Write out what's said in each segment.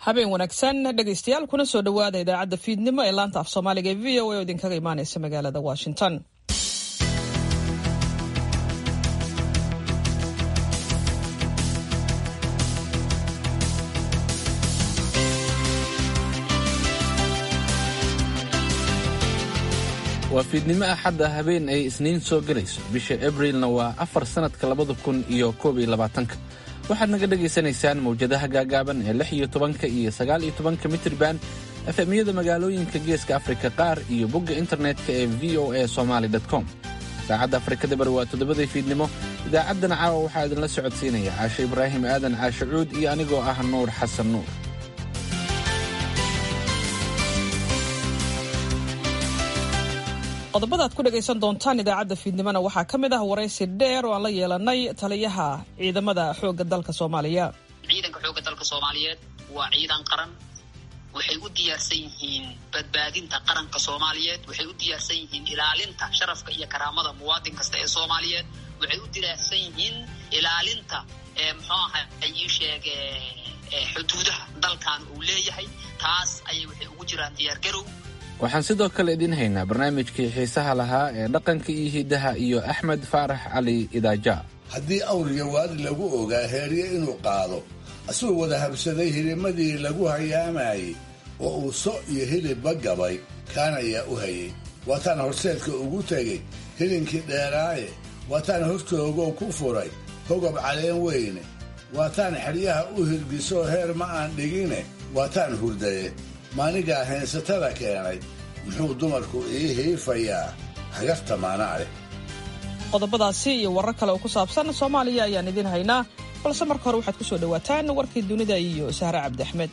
habeen wanaagsan dhegaystayaal kuna soo dhowaada idaacadda fiidnimo ee laanta af soomaaliga ee v o a oo idinkaga imaanaysa magaalada washington waa fiidnimo axadda habeen ay isniin soo gelayso bisha abrilna waa afar sannadka labada kun iyo koob iyo labaatanka waxaad naga dhagaysanaysaan mawjadaha gaagaaban ee lix iyo tobanka iyo sagaal iyo tobanka mitriban efemiyada magaalooyinka geeska afrika qaar iyo bogga internetka ee v o a somaali com saacadda afrikada bari waa toddobadii fiidnimo idaacaddana caawa waxaa idinla socodsiinaya caashe ibraahim aadan caashe cuud iyo anigoo ah nuur xasan nuur qodobada ad ku dhegaysan doontaan idaacadda fiidnimona waxaa ka mid ah waraysi dheer oo aan la yeelanay taliyaha ciidamada xoogga dalka soomaaliya ciidanka xoogga dalka soomaaliyeed waa ciidan qaran waxay u diyaarsan yihiin badbaadinta qaranka soomaaliyeed waxay u diyaarsan yihiin ilaalinta sharafka iyo karaamada muwaadin kasta ee soomaaliyeed waxay u diyaarsan yihiin ilaalinta muxuu aha ii sheege xuduudaha dalkan uu leeyahay taas ayay waxay ugu jiraan diyaargarow waxaan sidoo kale idiin haynaa barnaamijkii xiisaha lahaa ee dhaqanka iyo hiddaha iyo axmed faarax cali idaaja haddii awriga waadi lagu ogaa heerye inuu qaado asagoo wada habsaday hilimadii lagu hayaamayey oo uu so iyo hilibba gabay kaan ayaa u hayay waataan horseedka ugu tegey hilinkii dheeraaye waataan hortoogow ku furay hogob caleen weyne waataan xeryaha u hirgisoo heer ma aan dhigine waataan hurdaye maanigaa heensatada keenay muxuu dumarku ii hiifayaa hagarta maanaa leh qodobadaasi iyo warar kale oo ku saabsan soomaaliya ayaan idiin haynaa balse marka hore waxaad ku soo dhowaataan warkii dunida iyo sahre cabdi axmed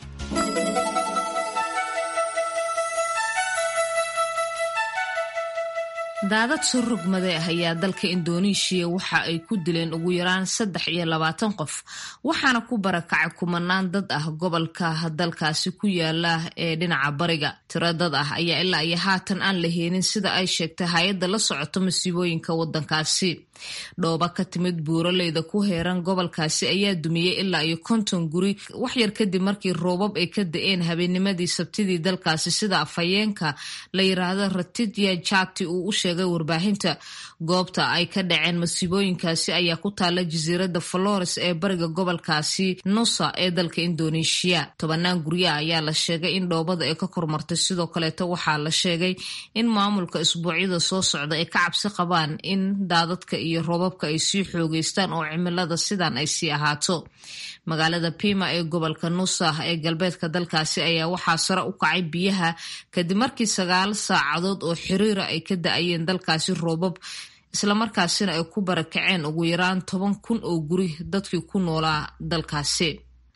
daadad soo rogmade ah ayaa dalka indoneeshiya waxa ay ku dileen ugu yaraan saddex iyo labaatan qof waxaana ku barakacay kumanaan dad ah gobolka dalkaasi ku yaala ee dhinaca bariga tiro dad ah ayaa ilaa iyo haatan aan la heenin sida ay sheegtay hay-adda la socoto masiibooyinka waddankaasi dhooba ka timid buuraleyda ku heeran gobolkaasi ayaa dumiyey ilaa iyo konton guri waxyar kadib markii roobab ay ka da-een habeennimadii sabtidii dalkaasi sida afhayeenka la yiraahdo ratidya jati uu u sheegay warbaahinta goobta ay ka dhaceen masiibooyinkaasi ayaa ku taala jasiiradda flores ee bariga gobolkaasi nusa ee dalka indoneeshiya tobanaan guryaha ayaa la sheegay in dhoobada ay ka kormartay sidoo kaleeto waxaa la sheegay in maamulka isbuucyada soo socda ay ka cabsi qabaan in daadadka iyo roobabka ay sii xoogeystaan oo cimilada sidan ay sii ahaato magaalada pima ee gobolka nusa ee galbeedka dalkaasi ayaa waxaa sare u kacay biyaha kadib markii sagaal saacadood oo xiriira ay ka da-ayeen dalkaasi roobab islamarkaasina ay ku barakaceen ugu yaraan toban kun oo guri dadkii ku noolaa dalkaasi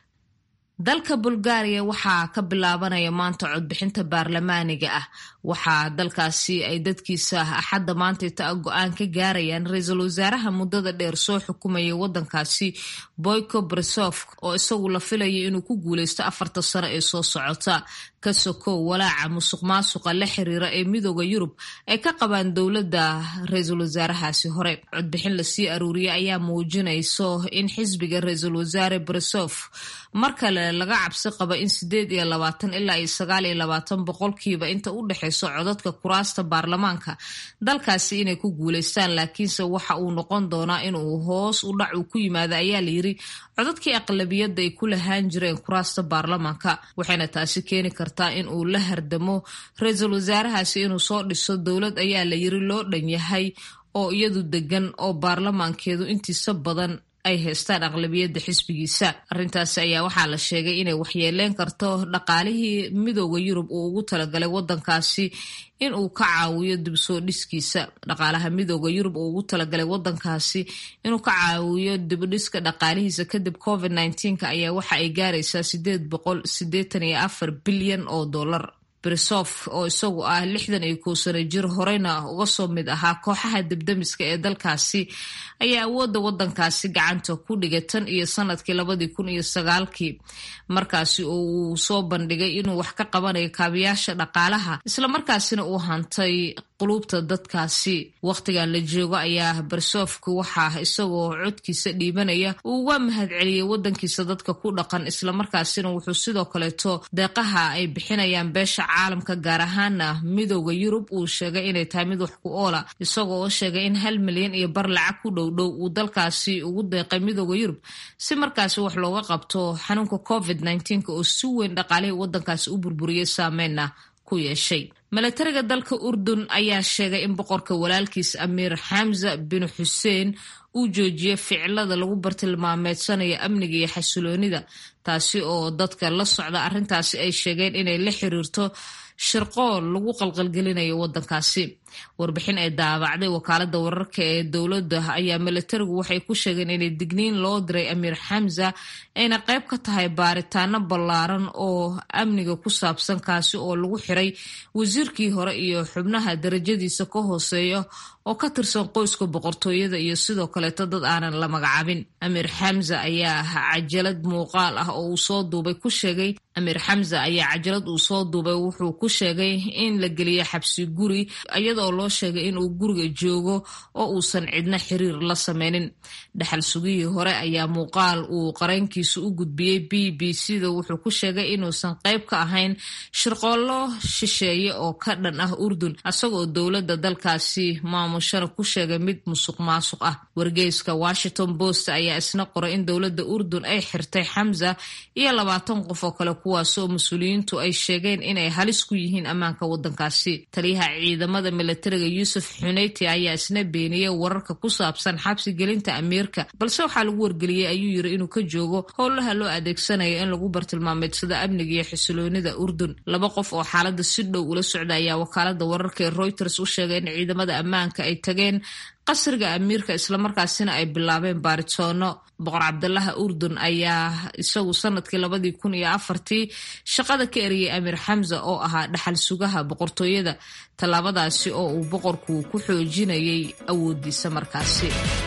dalka bulgaariya waxaa ka bilaabanaya maanta codbixinta baarlamaaniga ah waxaa dalkaasi ay dadkiisa axadda maantayta go-aan ka gaarayaan ra-iisul wasaaraha muddada dheer soo xukumaya waddankaasi boyko brisof oo isagu la filaya inuu ku guuleysto afarta sano ee soo socota ka sokow walaaca musuq maasuqa la xiriira ee midooda yurub ay ka qabaan dowladda ra-iisul wasaarahaasi hore codbixin lasii aruuriyay ayaa muujinayso in xisbiga ra-iisul wasaare brisof mar kale laga cabsi qaba in sideed iyo labaatan ilaa iyo sagaal iyo labaatan boqolkiiba inta u dhexeyso codadka kuraasta baarlamaanka dalkaasi inay ku guuleystaan laakiinse waxa uu noqon doonaa inuu hoos u dhac uu ku yimaado ayaa layiri codadkii aqlabiyadda ay ku lahaan jireen kuraasta baarlamaanka waxayna taasi keeni kartaa in uu la hardamo ra-iisul wasaarahaasi inuu soo dhiso dowlad ayaa la yiri loo dhan yahay oo iyadu degan oo baarlamaankeedu intiisa badan ay haystaan aqlabiyadda xisbigiisa arrintaasi ayaa waxaa la sheegay inay waxyeeleyn karto dhaqaalihii midooda yurub uu ugu talagalay waddankaasi in uu ka caawiyo dib soo dhiskiisa dhaqaalaha midooda yurub uu ugu talagalay waddankaasi inuu ka caawiyo dibdhiska dhaqaalihiisa kadib covid nneteen-ka ayaa waxa ay gaaraysaa sideed boqol sideetan iyo afar bilyan oo dollar brisof oo isagu ah lixdan iyo kow sano jir horeyna uga soo mid ahaa kooxaha debdemiska ee dalkaasi ayaa awoodda waddankaasi gacanta ku dhigay tan iyo sanadkii labadii kun iyo sagaalkii markaasi oo uu soo bandhigay inuu wax ka qabanayo kaabiyaasha dhaqaalaha islamarkaasina uu hantay quluubta dadkaasi wakhtigan la joogo ayaa barsofka waxaa isagoo codkiisa dhiibanaya uu uga mahadceliyey wadankiisa dadka ku dhaqan islamarkaasina wuxuu sidoo kaleeto deeqaha ay bixinayaan beesha caalamka gaar ahaana midooda yurub uu sheegay inay tahay mid wax ku oola isagoo oo sheegay in hal milyan iyo bar lacag ku dhowdhow uu dalkaasi ugu deeqay midooda yurub si markaasi wax looga qabto xanuunka covid oo si weyn dhaqaalihii wadankaasi u burburiyey saameyna ku yeeshay milatariga dalka urdun ayaa sheegay in boqorka walaalkiis amiir xamza bin xuseen uu joojiyey ficilada lagu bartilmaameedsanayo amniga iyo xasiloonida taasi oo dadka la socda arrintaasi ay sheegeen inay la xiriirto shirqool lagu qalqalgelinayo wadankaasi warbixin ay daabacday wakaalada wararka ee dowladda ayaa milatarigu waxay ku sheegeen inay digniin loo diray amiir xamza ayna qayb ka tahay baaritaano ballaaran oo amniga ku saabsan kaasi oo lagu xiray wasiirkii hore iyo xubnaha darajadiisa ka hooseeya oo ka tirsan qoyska boqortooyada iyo sidoo kaleeto dad aanan la magacaabin amiir xamza ayaa cajalad muuqaal ah oo uu soo duubay ku sheegay amiir xamza ayaa cajalad uu soo duubay wuxuu ku sheegay in la geliyo xabsi guri iyadaoo loo sheegay inuu guriga joogo oo uusan cidna xiriir la sameynin dhaxal sugihii hore ayaa muuqaal uu qareynkiisa u gudbiyey b b c da wuxuu ku sheegay inuusan qayb ka ahayn shirqoollo shisheeye oo ka dhan ah urdun isagoo dowladda dalkaasi maamushana ku sheegay mid musuq maasuq ah wargeyska washington post ayaa isna qoray in dowladda urdun ay xirtay xamza iyo labaatan qof oo kale kuwaasoo mas-uuliyiintu ay sheegeen inay halis ku yihiin ammaanka wadankaasi taliyaha ciidamada milatariga yuusuf xuneyti ayaa isna beeniyey wararka ku saabsan xabsi gelinta amiirka balse waxaa lagu wargeliyey ayuu yiri inuu ka joogo howlaha loo adeegsanayo in lagu bartilmaameedsado amniga iyo xisiloonida urdun laba qof oo xaalada si dhow ula socda ayaa wakaalada wararka ee reuters u sheegay in ciidamada ammaanka ay tageen qasriga amiirka islamarkaasina ay bilaabeen baaritoono boqor cabdalaha urdun ayaa isagu sanadkii labadii kun iyo afartii shaqada ka eriyey amiir xamza oo ahaa dhaxal sugaha boqortooyada tallaabadaasi oo uu boqorku ku xoojinayay awoodiisa markaasi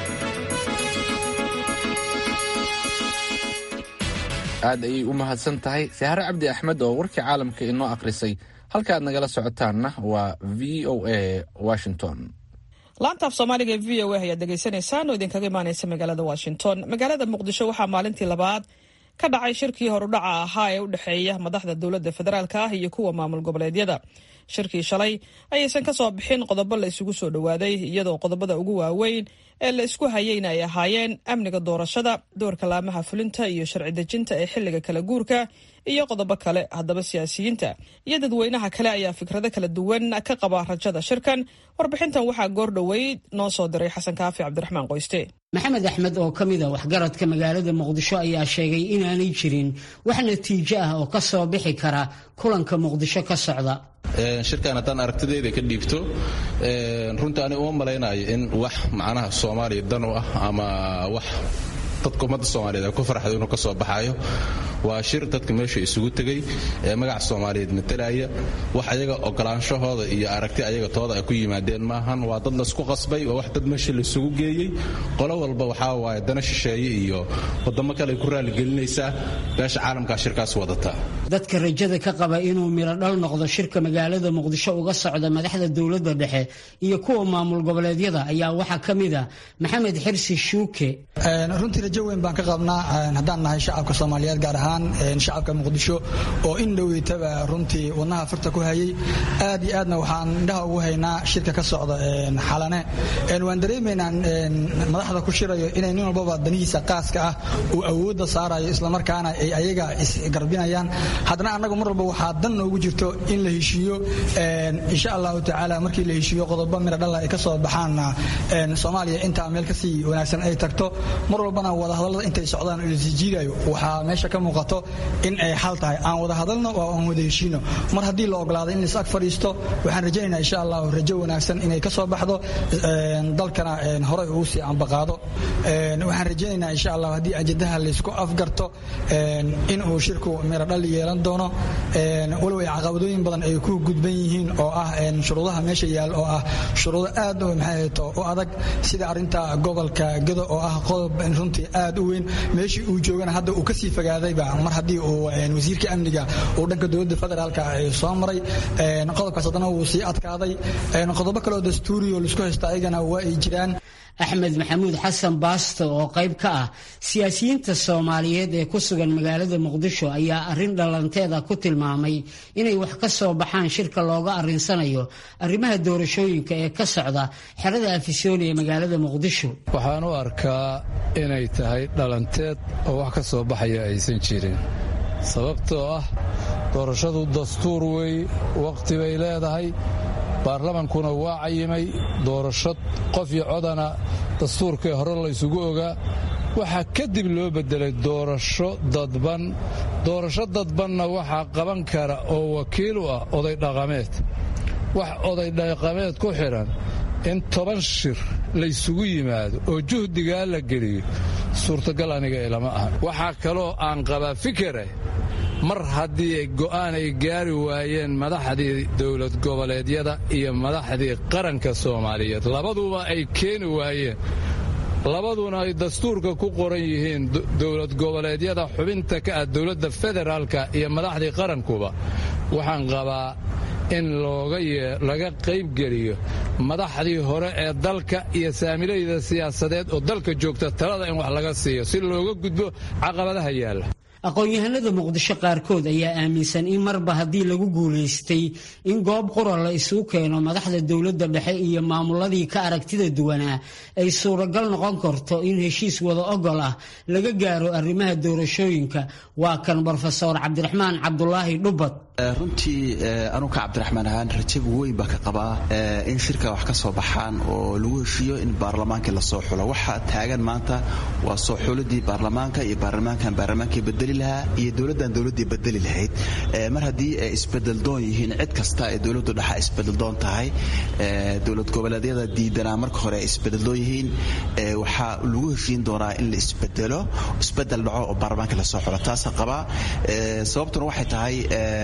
aad ayay u mahadsan tahay sahare cabdi axmed oo warkii caalamka inoo akhrisay halka aad nagala socotaanna waa v o a washington laanta af soomaaliga ee v o a ayaad dhegaysanaysaan oo idinkaga imaaneysa magaalada washington magaalada muqdisho waxaa maalintii labaad ka dhacay shirkii horudhaca ahaa ee u dhexeeya madaxda dowladda federaalka ah iyo kuwa maamul goboleedyada shirkii shalay ayaysan ka soo bixin qodobo la isugu soo dhowaaday iyadoo qodobada ugu waaweyn ee la isku hayeyna ay ahaayeen amniga doorashada doorka laamaha fulinta iyo sharci dejinta ee xilliga kala guurka iyo qodobo kale haddaba siyaasiyiinta iyo dadweynaha kale ayaa fikrado kala duwan ka qaba rajada shirkan warbixintan waxaa goor dhoweyd noo soo diray xasan kaafi cabdiraxmaan qoyste maxamed axmed oo ka mid a waxgaradka magaalada muqdisho ayaa sheegay inaanay jirin wax natiijo ah oo ka soo bixi kara kulanka muqdisho ka socda shirkan haddaan aragtidayda ka dhiibto runtii ani uma malaynayo in wax macnaha soomaaliya dan u ah ama wax dadka ummadda soomaaliyeed ay ku farxdo inuu ka soo baxaayo waa shir dadka meesha isugu tegey ee magaca soomaaliyeed matalaya wax ayaga ogolaanshahooda iyo aragti ayaga tooda ay ku yimaadeen maahan waa dad laysku qasbay waa wax dad meesha laisugu geeyey qolo walba waxaa waaye dana shisheeye iyo wadamo kale ay ku raaligelinaysaa beesha caalamkaa shirkaas wadataa dadka rajada ka qaba inuu mirodhal noqdo shirka magaalada muqdisho uga socda madaxda dowladda dhexe iyo kuwa maamul goboleedyada ayaa waxaa ka mid a maxamed xirsi shuuke runtii rajo weyn baan ka qabnaa haddaan nahay shacabka soomaaliyeed gaar ahaan shacabka muqdisho oo in dhoweytaba runtii wadnaha farta ku hayay aad iyo aadna waxaan indhaha ugu haynaa shirka ka socda xalane waan dareemaynaa madaxda ku shirayo inay nin walbaba danihiisa qaaska ah uu awoodda saarayo islamarkaana ay ayaga isgarbinayaan haddana annagu mar walba waxaa dan noogu jirto in la heshiiyo insha allahu tacaala markii la heshiiyo qodobo mira dhalla ay ka soo baxaanna soomaaliya intaa meel kasii wanaagsan ay tagto mar walbana wadahadallada intay socdaan oo lasii jiidayo waxaa meesha ka muuqato in ay xal tahay aan wada hadalno oo aan wada heshiino mar haddii la ogolaado in lais ag fadhiisto waxaan rajaynaynaa insha allahu rajo wanaagsan inay ka soo baxdo dalkana horey uu sii ambaqaado waxaan rajaynaynaa insha allah haddii ajadaha laysku afgarto in uu shirku miradhal yeelan doono walow ay caqabadooyin badan ay ku gudban yihiin oo ah shuruudaha meesha yaal oo ah shuruudo aad maxayto u adag sida arinta gobolka gado oo ah qodob runtii aad u weyn meeshii uu joogana hadda uu kasii fogaadayba mar haddii uu wasiirka amniga uu dhanka dowladda federaalka soo maray qodobkaas haddana wuu sii adkaaday qodobo kaleoo dastuuriyo laisku haysta ayagana waa ay jiraan axmed maxamuud xasan baasto oo qayb ka ah siyaasiyiinta soomaaliyeed ee ku sugan magaalada muqdisho ayaa arrin dhalanteeda ku tilmaamay inay wax ka soo baxaan shirka looga arrinsanayo arrimaha doorashooyinka ee ka socda xerada afisooli ee magaalada muqdisho waxaan u arkaa inay tahay dhalanteed oo wax ka soo baxaya aysan jirin sababtoo ah doorashadu dastuur wey wakhti bay leedahay baarlamankuna waa cayimay doorasho qof iyo codana dastuurkii hore laysugu ogaa waxaa kadib loo beddelay doorasho dadban doorasho dadbanna waxaa qaban kara oo wakiil u ah oday dhaqameed wax oday dhaqameed ku xidhan in toban shir laysugu yimaado oo juhdigaa la geliyo suurtagal aniga ilama aha waxaa kaloo aan qabaa fikere mar haddii go'aan ay gaari waayeen madaxdii dowlad goboleedyada iyo madaxdii qaranka soomaaliyeed labaduba ay keeni waayeen labaduna ay dastuurka ku qoran yihiin dowlad goboleedyada xubinta ka ah dowladda federaalka iyo madaxdii qarankuba waxaan qabaa in laga qaybgeliyo madaxdii hore ee dalka iyo saamilayda siyaasadeed oo dalka joogta talada in wax laga siiyo si looga gudbo caqabadaha yaalla aqoon-yahanada muqdisho qaarkood ayaa aaminsan in marba haddii lagu guulaystay in goob qura la isugu keeno madaxda dowladda dhexe iyo maamuladii ka aragtida duwanaa ay suuragal noqon karto in heshiis wada ogol ah laga gaaro arrimaha doorashooyinka waa kan brofesor cabdiraxmaan cabdulaahi dhubad runtii anuka cabdiraxmaan ahaan rajab weyn baa ka qabaa in shirka wax ka soo baxaan oo lagu heshiiyo in baarlamaankii lasoo xulo waxa taagan maanta waa soo xuladii baarlamaanka iyo baarlamaankan baarlamaankii bedeli lahaa iyo dowladdan dowladdii bedeli lahayd mar haddii ay isbedeldoon yihiin cid kasta ee dowladdu dhexa isbedeldoon tahay dowlad goboleedyada diidanaa marka hore ay isbedeldoon yihiin waxaa lagu heshiin doonaa in la isbedelo isbedel dhaco oo baarlamaanka lasoo xulo taasa qabaa sababtuna waxay tahay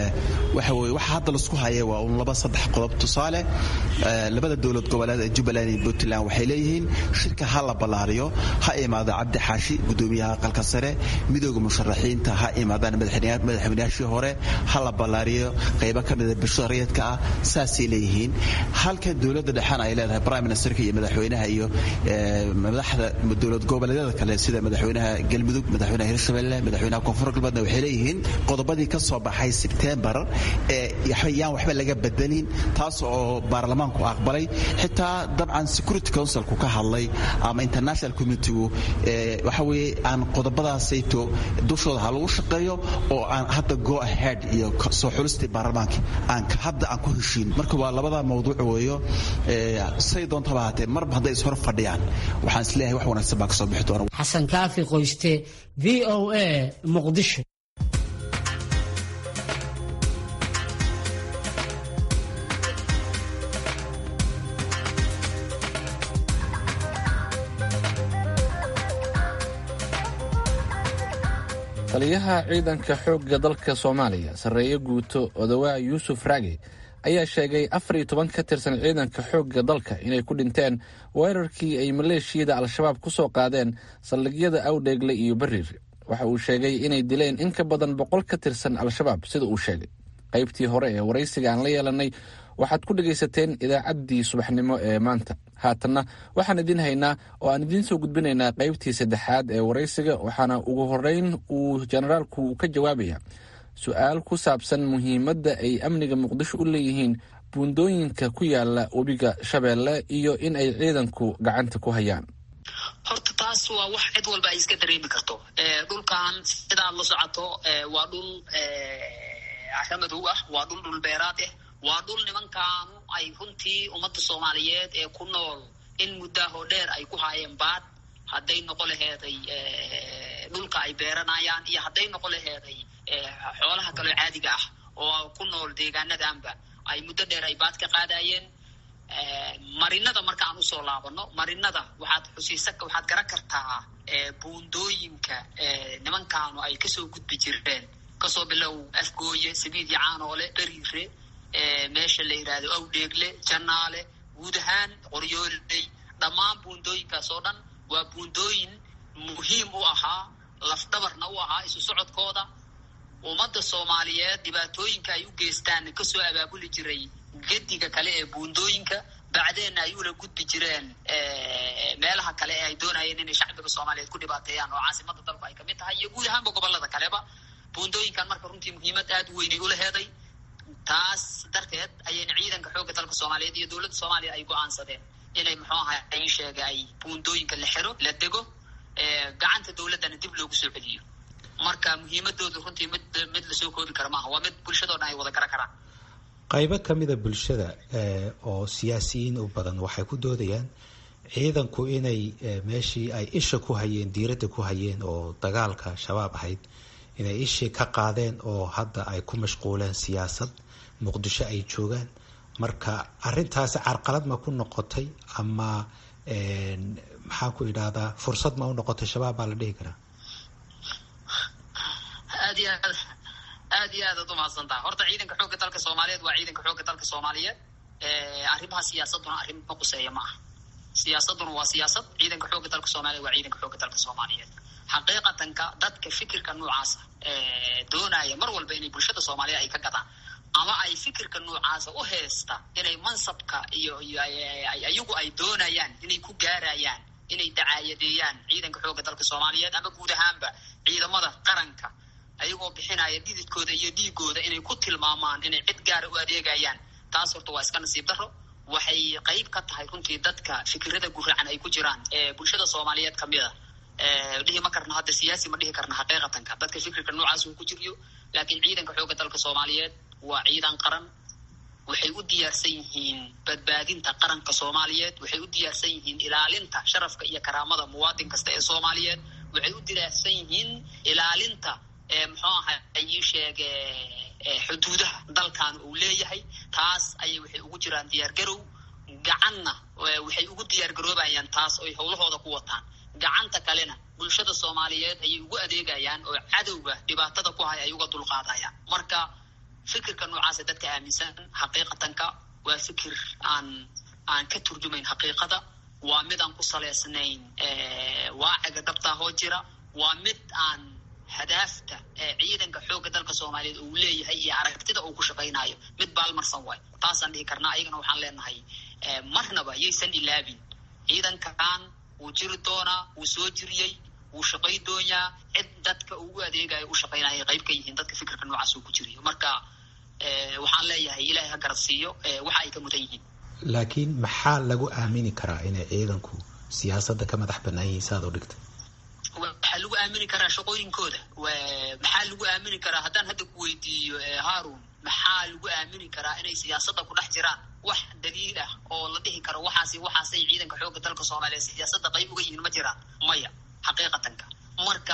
waxa weye waxa hadda laisku haya waa un laba saddex qodob tusaale labada dowlad goboleed ee jubbaland iyo puntland waxay leeyihiin shirka ha la ballaariyo ha imaado cabdi xaashi gudoomiyaha aqalka sare midooda musharaxiinta ha imaadaan madaxweynayaashii hore ha la ballaariyo qaybo ka mida bulshada rayidka ah saasay leeyihiin halka dowladda dhexena ay leedahay prime ministerka iyo madaxweynaha iyo madaxda dowlad goboleedyada kale sida madaxweynaha galmudug madaxweynaha hirshabelle madaxweynaha koonfur galbeedna waxay leeyihiin qodobadii ka soo baxay sebtembar ee yaan waxba laga bedelin taas oo baarlamaanku aqbalay xitaa dabcan security councilku ka hadlay ama international communitygu waxa weye aan qodobadaasayto dushooda ha lagu shaqeeyo oo aan hadda go ahead iyo soo xulistii baarlamaanka aan hadda aan ku heshiin marka waa labada mawduuc weeyo say doontaba haatee marba hadday ishor fadhiyaan waxaan isleeyahay wax wanaagsan baa ka soo bixi doona xasan kaafi qoyste v o a muqdisho taliyaha ciidanka xoogga dalka soomaaliya sarreeye guuto odawaa yuusuf raage ayaa sheegay afar iyo toban ka tirsan ciidanka xoogga dalka inay ku dhinteen weerarkii ay maleeshiyada al-shabaab ku soo qaadeen saldhigyada awdheegle iyo bariir waxa uu sheegay inay dileen in ka badan boqol ka tirsan al-shabaab sida uu sheegay qaybtii hore ee waraysiga aan la yeelanay waxaad ku dhegaysateen idaacaddii subaxnimo ee maanta haatanna waxaan idiin haynaa oo aan idiin soo gudbinaynaa qaybtii saddexaad ee waraysiga waxaana ugu horreyn uu jenaraalku ka jawaabaya su-aal ku saabsan muhiimadda ay amniga muqdisho u leeyihiin buundooyinka ku yaala webiga shabeelle iyo in ay ciidanku gacanta ku hayaan horta taas waa wax cid walba ay iska dareemi karto dhulkan sidaad la socoto waa dhul axamadow ah waa dhul dhulbeeraad ah waa dhul nimankaanu ay runtii ummadda soomaaliyeed ee ku nool in muddaahoo dheer ay ku haayeen baad hadday noqo laheeday dhulka ay beeranayaan iyo hadday noqo laheeday xoolaha kaloo caadiga ah oo ku nool deegaanadanba ay muddo dheer ay baad ka qaadayeen marinada markaan usoo laabano marinada waxaad xusiisa waxaad garan kartaa buundooyinka nimankaanu ay kasoo gudbi jireen kasoo bilow afgooye sabiid iyo caanoole beriire meesha la yidhaahdo awdheegle janaale guud ahaan qoryooley dhammaan buundooyinkaas oo dhan waa buundooyin muhiim u ahaa lafdhabarna u ahaa isu socodkooda ummadda soomaaliyeed dhibaatooyinka ay u geystaan kasoo abaabuli jiray gediga kale ee buundooyinka bacdeenna ay ula gudbi jireen meelaha kale ee ay doonayeen inay shacbiga soomaaliyeed ku dhibaateeyaan oo caasimada dalku ay kamid tahay iyo guud ahaanba gobolada kaleba buundooyinkan marka runtii muhiimad aad u weynay ula heeday taas darteed ayayna ciidanka xoogga dalka soomaaliyeed iyo dowladda soomaaliya ay go-aansadeen inay muxuu ahay ay sheega ay buundooyinka la xiro la dego gacanta dowladdana dib loogu soo celiyo marka muhiimadooda runtii mid mid lasoo koobi kara maaha waa mid bulshadoo dhan ay wada gara karaan qaybo ka mida bulshada oo siyaasiyiin u badan waxay ku doodayaan ciidanku inay meeshii ay isha ku hayeen diiradda ku hayeen oo dagaalka shabaab ahayd inay ishii ka qaadeen oo hadda ay ku mashquuleen siyaasad muqdisho ay joogaan marka arintaasi carqalad ma ku noqotay ama maxaan ku idhahdaa fursad ma u noqotay shabaab baa la dhihi karaa aad iyo aad aad iyo aad ad umahadsantaha horta ciidanka xoogga dalka soomaaliyeed waa ciidanka xoogga dalka soomaaliyeed arrimaha siyaasaduna arrin ma quseeya ma aha siyaasaduna waa siyaasad ciidanka xoogga dalka soomaliyeed waa ciidanka xoogga dalka soomaaliyeed xaqiiqatanka dadka fikirka noocaasa doonaya mar walba inay bulshada soomaaliyeed ay ka gadaan ama ay fikirka noocaasa u heesta inay mansabka iyo iyagu ay doonayaan inay ku gaarayaan inay dacaayadeeyaan ciidanka xoogga dalka soomaaliyeed ama guud ahaanba ciidamada qaranka ayagoo bixinaya dhididkooda iyo dhiigooda inay ku tilmaamaan inay cid gaara u adeegayaan taas horta waa iska nasiib daro waxay qayb ka tahay runtii dadka fikirada guracan ay ku jiraan ee bulshada soomaaliyeed kamid a dhihi ma karna hadda siyaasi ma dhihi karna xaqiiqatanka dadka fikirka noocaas uu ku jiriyo laakiin ciidanka xoogga dalka soomaaliyeed waa ciidan qaran waxay u diyaarsan yihiin badbaadinta qaranka soomaaliyeed waxay u diyaarsan yihiin ilaalinta sharafka iyo karaamada muwaadin kasta ee soomaaliyeed waxay u diyaarsan yihiin ilaalinta muxuu aha ii sheege xuduudaha dalkan uu leeyahay taas ayay waxay ugu jiraan diyaargarow gacanna waxay ugu diyaargaroobayaan taas oy howlahooda ku wataan gacanta kalena bulshada soomaaliyeed ayay ugu adeegayaan oo cadowga dhibaatada ku hay ay uga dulqaadayaan marka fikirka noocaasa dadka aaminsan xaqiiqatanka waa fikir aan aan ka turjumayn xaqiiqada waa mid aan ku saleysnayn waaciga dhabtaa hoo jira waa mid aan hadaafta ciidanka xoogga dalka soomaaliyeed uu leeyahay iyo aragtida uu ku shaqaynayo mid baalmarsan waay taasaan dhihi karnaa ayagana waxaan leenahay marnaba yaysan ilaabin ciidankan wuu jiri doonaa wuu soo jiriyey wuu shaqay doonyaa cid dadka ugu adeegayo u shaqaynaya qayb ka yihiin dadka fikirka noocaas uu ku jiriyo marka waxaan leeyahay ilaahay ha garad siiyo waxa ay ka mudan yihiin laakiin maxaa lagu aamini karaa inay ciidanku siyaasadda ka madax banaan yihiin saad u dhigtay waxaa lagu aamini karaa shaqooyinkooda maxaa lagu aamini karaa haddaan hadda ku weydiiyo haarun maxaa lagu aamini karaa inay siyaasadda ku dhex jiraan wax daliil ah oo la dhihi karo waxaasi waxaasay ciidanka xoogga dalka soomaaliya siyaasadda qayb uga yihiin ma jiraan maya xaqiiqatanka marka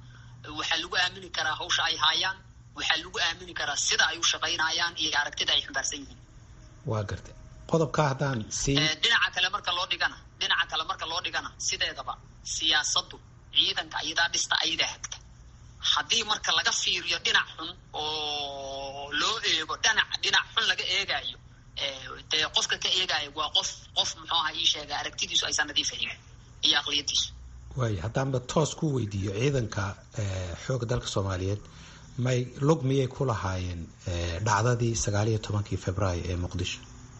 waxaa lagu aamini karaa hawsha ay haayaan waxaa lagu aamini karaa sida ay u shaqaynayaan iyo aragtida ay xambaarsan yihiin waa gartay qodobka haddaan sii dhinaca kale marka loo dhigana dhinaca kale marka loo dhigana sideedaba siyaasaddu ciidanka ayadaa dhista ayadaa hagta haddii marka laga fiiriyo dhinac xun oo loo eego dhinac dhinac xun laga eegaayo dee qofka ka eegaayo waa qof qof muxuu aha ii sheega aragtidiisu aysan nadiifahayn iyo aqliyadiisu waaya haddaanba toos ku weydiiyo ciidanka xoogga dalka soomaaliyeed may lug miyay ku lahaayeen dhacdadii sagaal iyo tobankii februaayo ee muqdisho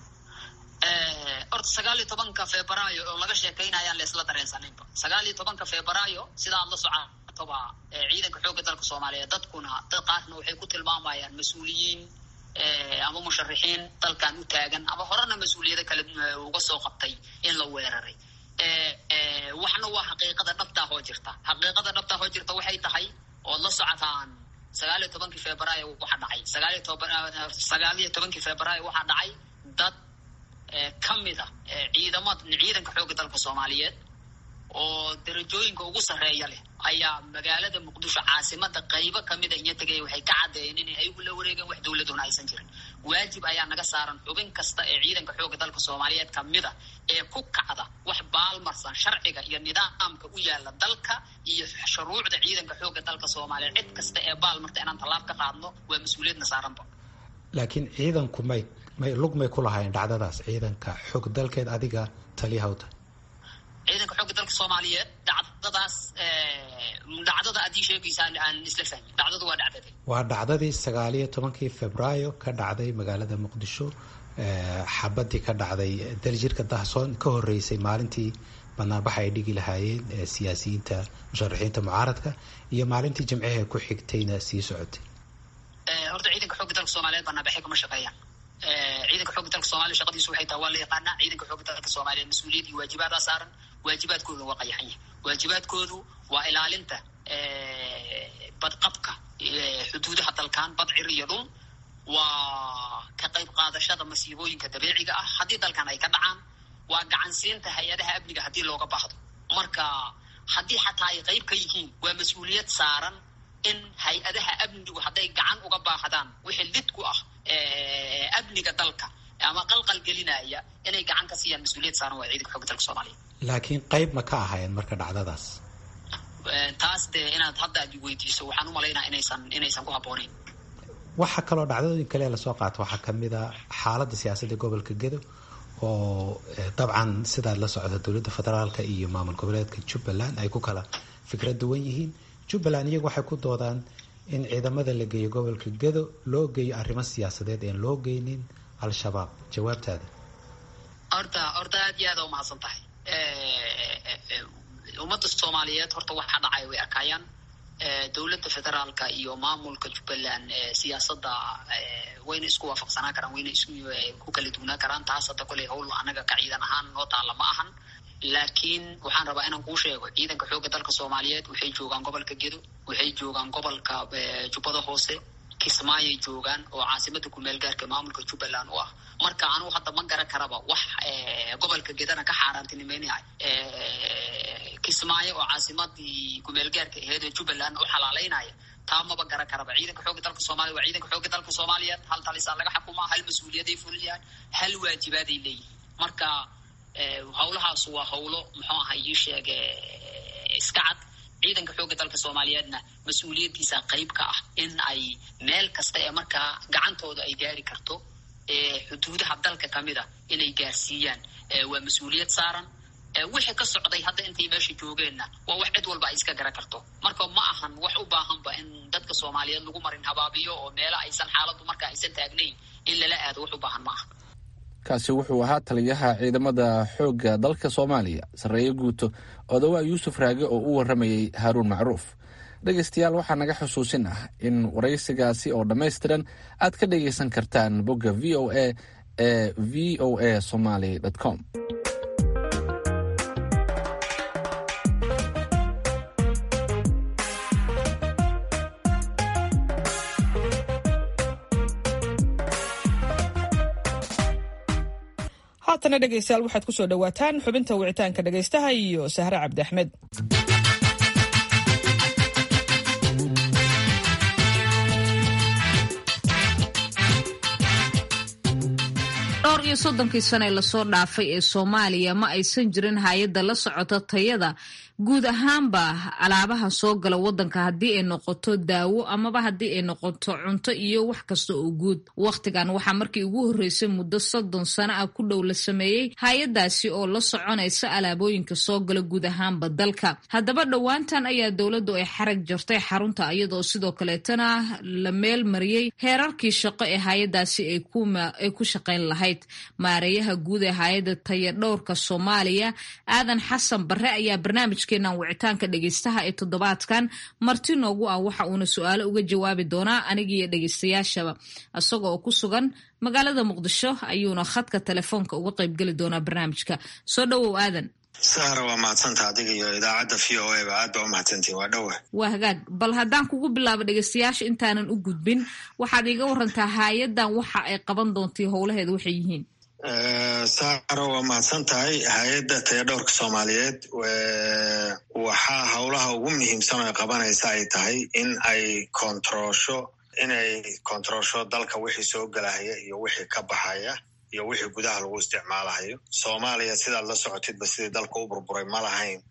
horta sagaal iyo tobanka febraayo oo laga sheekaynayaan la isla dareensaninba sagaal iyo tobanka febraayo sidaad la socotoba ciidanka xoogga dalka soomaaliyeed dadkuna dad qaarna waxay ku tilmaamayaan mas-uuliyiin ama musharixiin dalkan u taagan ama horena mas-uuliyado kale uga soo qabtay in la weeraray waxna waa xaqiiqada dhabtaa hoo jirta xaqiiqada dhabtaa hoo jirta waxay tahay ood la socotaan sagaal iyo tobankii febraayo waxaa dhacay sagaal iyo toban sagaal iyo tobankii febraayo waxaa dhacay dad ka mid a ciidamad ciidanka xoogga dalka soomaaliyeed oo darajooyinka ugu sarreeya leh ayaa magaalada muqdisho caasimada qaybo kamida inya tegaya waxay ka caddeeyeen inay ayagu la wareegeen wax dowladuna aysan jirin waajib ayaa naga saaran xubin kasta ee ciidanka xoogga dalka soomaaliyeed kamida ee ku kacda wax baalmarsan sharciga iyo nidaamka u yaala dalka iyo shuruucda ciidanka xoogga dalka soomaaliyeed cid kasta ee baalmarta inaan tallaab ka qaadno waa mas-uuliyadna saaranba laakiin ciidanku may may lug may ku lahaayeen dhacdadaas ciidanka xoog dalkeed adiga taliyahawta ciidanka xoogga dalka soomaaliyeed dhacdadaas dhacdada haddii sheegaysaan aan isla fahmin dhacdadu waa dhacdade waa dhacdadii sagaaliyo tobankii februaayo ka dhacday magaalada muqdisho xabadii ka dhacday daljirka dahsoon ka horeysay maalintii banaanbaxa ay dhigi lahaayeen siyaasiyiinta musharaxiinta mucaaradka iyo maalintii jimcihee ku xigtayna sii socotay horta ciidanka xoogga dalka soomaaliyeed banaanbaxay kama shaqeeyaan ciidanka xoogga dalka soomaliya shaqadiisu waxay tahay waa la yaqaanaa ciidanka xoogga dalka soomaaliyeed mas-uuliyad iyo waajibaadaa saaran waajibaadkooda waa qayaxan yahay waajibaadkoodu waa ilaalinta badqabka xuduudaha dalkan badcir iyo dhul waa ka qayb qaadashada masiibooyinka dabiiciga ah haddii dalkan ay ka dhacaan waa gacansiinta hay-adaha amniga haddii looga baahdo marka haddii xataa ay qayb ka yihiin waa mas-uuliyad saaran in hay-adaha amnigu hadday gacan uga baahdaan wixii lid ku ah amniga dalka ama qalqal gelinaya inay gacan ka siiyaan mas-uuliyad saaran waa ciidanka xooga dalka soomaaliya laakiin qayb ma ka ahaayeen marka dhacdadaas taas dee inaad hadda aad weydiiso waxaan u malaynaa inaysan inaysan ku habboonayn waxaa kaloo dhacdadooyin kale lasoo qaato waxaa kamid a xaaladda siyaasadda gobolka gedo oo dabcan sidaad la socda dowladda federaalka iyo maamul goboleedka jubbaland ay ku kala fikrad duwan yihiin jubbaland iyagu waxay ku doodaan in ciidamada la geeyo gobolka gedo loo geeyo arrimo siyaasadeed een loo geynin al-shabaab jawaabtaada horta horta aad iyo aada umahadsan tahay ummadda soomaaliyeed horta waxaa dhacay way arkaayaan dowladda federaalka iyo maamulka jubbaland siyaasadda wayna isku waafaqsanaa karaan wayna isku ku kala duwnaa karaan taas hadda koley hawl anaga ka ciidan ahaan noo taalla ma ahan laakiin waxaan rabaa inaan kuu sheego ciidanka xoogga dalka soomaaliyeed waxay joogaan gobolka gedo waxay joogaan gobolka jubbada hoose kismaayay joogaan oo caasimada kumeel gaarka maamulka jubbaland u ah marka anugu hadda ma garan karaba wax gobolka gedana ka xaaraantinimeynaya kismaayo oo caasimadii kumeel gaarka aheed ee jubbaland u xalaaleynaya taa maba garan karaba ciidanka xoogga dalka soomaliya waa ciidanka xoogga dalka soomaaliyeed hal talisaa laga xukumaa hal mas-uuliyaday fuliyaan hal waajibaaday leeyihin marka hawlahaas waa hawlo muxuu aha ii sheege iska cad ciidanka xoogga dalka soomaaliyeedna mas-uuliyaddiisa qayb ka ah in ay meel kasta ee markaa gacantooda ay gaari karto xuduudaha dalka kamid a inay gaarsiiyaan waa mas-uuliyad saaran wixii ka socday hadda intay meesha joogeenna waa wax cid walba ay iska garan karto marka ma ahan wax u baahanba in dadka soomaaliyeed lagu marin habaabiyo oo meelo aysan xaaladdu marka aysan taagnayn in lala aado wax u baahan ma aha kaasi wuxuu ahaa taliyaha ciidamada xoogga dalka soomaaliya sarreeye guuto odawaa yuusuf raage oo u warramayey haaruun macruuf dhegaystayaal waxaa naga xusuusin ah in waraysigaasi oo dhammaystiran aad ka dhagaysan kartaan bogga v o a ee v o a somaly com haatana dhegaystayaal waxaad ku soo dhowaataan xubinta wicitaanka dhegaystaha iyo sahre cabdi axmed dhowr iyo soddonkii sane lasoo dhaafay ee soomaaliya ma aysan jirin hay-adda la socota tayada guud ahaanba alaabaha soo gala wadanka haddii ay noqoto daawo amaba haddii ay noqoto cunto iyo wax kasta oo guud wakhtigan waxaa markii ugu horreysay muddo soddon sano ah ku dhow la sameeyey hay-adaasi oo la soconaysa alaabooyinka soo gala guud ahaanba dalka haddaba dhowaantan ayaa dowladdu ay xarag jartay xarunta iyadoo sidoo kaleetana la meel mariyey heerarkii shaqo ee hay-adaasi ay ku shaqayn lahayd maareeyaha guud ee hay-adda taya dhowrka soomaaliya aadan xasan barre ayaa barnaamij keenan wicitaanka dhegaystaha ee toddobaadkan marti noogu ah waxa uuna su-aalo uga jawaabi doonaa anigiiyo dhegaystayaashaba isaga oo ku sugan magaalada muqdisho ayuuna khadka telefoonka uga qaybgeli doonaa barnaamijka soo dhowow aadan sahra waa mahadsanta adiga iyo idaacadda v o a ba aad baa u mahadsantihin waa dhowa waa hagaag bal haddaan kugu bilaabo dhegaystayaasha intaanan u gudbin waxaad iiga warantaa hay-addan waxa ay qaban doontay howlaheeda waxay yihiin sahra waa mahadsan tahay hay-adda tayadhowrka soomaaliyeed waxaa howlaha ugu muhiimsan oo ay qabanaysa ay tahay in ay kontaroosho inay kontaroosho dalka wixii soo gelahaya iyo wixii ka baxaya iyo wixii gudaha lagu isticmaalahayo soomaaliya sidaad la socotidba sidii dalka u burburay ma lahayn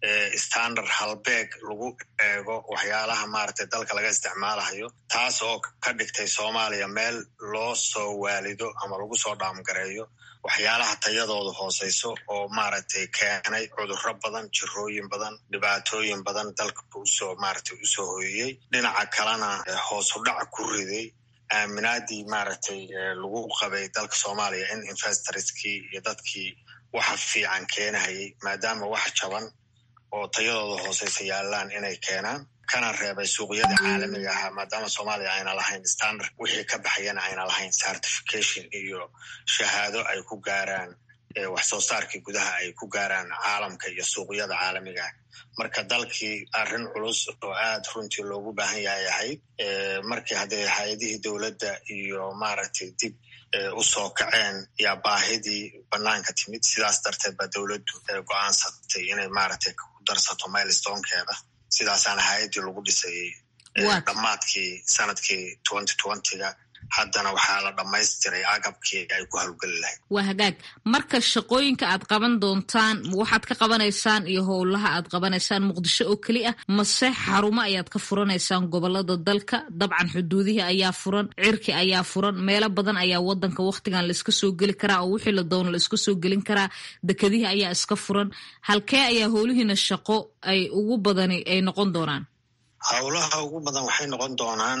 standard halbeeg lagu eego waxyaalaha maaragtay dalka laga isticmaalayo taas oo ka dhigtay soomaaliya meel loo soo waalido ama lagu soo dhaamgareeyo waxyaalaha tayadooda hooseyso oo maaragtay keenay cudurro badan jirooyin badan dhibaatooyin badan dalka usoo maaragtay usoo hoyiyey dhinaca kalena hoos u dhac ku riday aaminaadii maaragtay lagu qabay dalka soomaaliya in investorskii iyo dadkii waxa fiican keenahayay maadaama wax jaban oo tayadooda hooseysa yaalaan inay keenaan kana reebay suuqyada caalamiga ahaa maadaama soomaaliya ayna lahayn standard wixii ka baxayana ayna lahayn certification iyo shahaado ay ku gaaraan wax soo saarkii gudaha ay ku gaaraan caalamka iyo suuqyada caalamiga ah marka dalkii arrin culus oo aad runtii loogu baahan yahay ahayd markii haddee hay-adihii dowladda iyo maaragtay dib usoo kaceen yaa baahidii banaanka timid sidaas darteed baa dowladdu go-aansatay inay maaragtay ku darsato milestonkeeda sidaasaana hay-addii lagu dhisayey dhammaadkii sanadkii twenty twentyga haddana waxaa la dhammaystiray agabkii ay ku hawlgeli lahayd waa hagaag marka shaqooyinka aad qaban doontaan waxaad ka qabanaysaan iyo howlaha aad qabanaysaan muqdisho oo keli ah mase xarumo ayaad ka furanaysaan gobolada dalka dabcan xuduudihii ayaa furan cirki ayaa furan meelo badan ayaa wadanka wakhtigan laiska soo geli karaa oo wixii la doono laiska soo gelin karaa dekedihii ayaa iska furan halkee ayaa howlihiina shaqo ay ugu badani ay noqon doonaan howlaha ugu badan waxay noqon doonaan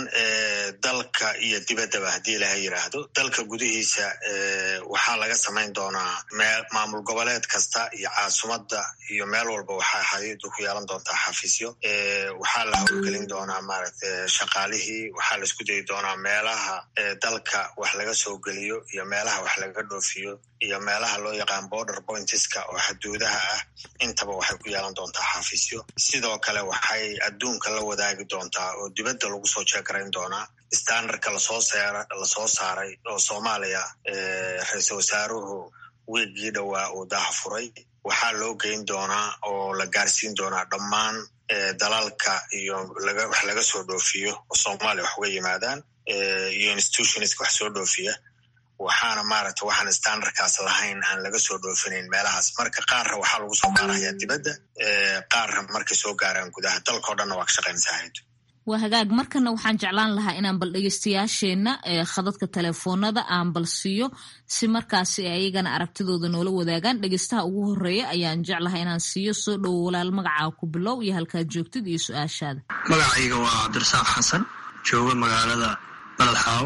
dalka iyo dibaddaba haddii ilaha yidhaahdo dalka gudihiisa waxaa laga samayn doonaa maamul goboleed kasta iyo caasimadda iyo meel walba waxaa hay-addu ku yeelan doontaa xafiisyo waxaa la howlgelin doonaa maaragtay shaqaalihii waxaa la isku dayi doonaa meelaha dalka wax laga soo geliyo iyo meelaha wax laga dhoofiyo iyo meelaha loo yaqaan border pointiska oo xaduudaha ah intaba waxay ku yeelan doontaa xafiisyo sidoo kale waxay adduunka la wadaagi doontaa oo dibadda lagu soo jeegarayn doonaa standardka lasoo seer lasoo saaray oo soomaaliya ra-iisal wasaaruhu wiigii dhowaa uu daha furay waxaa loo geyn doonaa oo la gaarsiin doonaa dhammaan dalalka iyo wax laga soo dhoofiyo oo soomaaliya wax uga yimaadaan iyo institutionska wax soo dhoofiya waxaana maaragta waxaan standardkaas lahayn aan laga soo dhoofinayn meelahaas marka qaarra waxaa lagu soo gaarayaa dibadda qaarra markay soo gaaraan gudaha dalkao dhanna waa ka shaqaynaysaa haydu waa hagaag markana waxaan jeclaan lahaa inaan bal dhegeystayaasheenna khadadka telefoonada aan bal siiyo si markaasi ayagana aragtidooda noola wadaagaan dhegeystaha ugu horeeya ayaan jeclahay inaan siiyo soo dhowo walaal magacaa ku bilow iyo halkaad joogtid iyo su-aashaada magacayga waa cabdirasaaq xasan jooga magaalada baladxaawo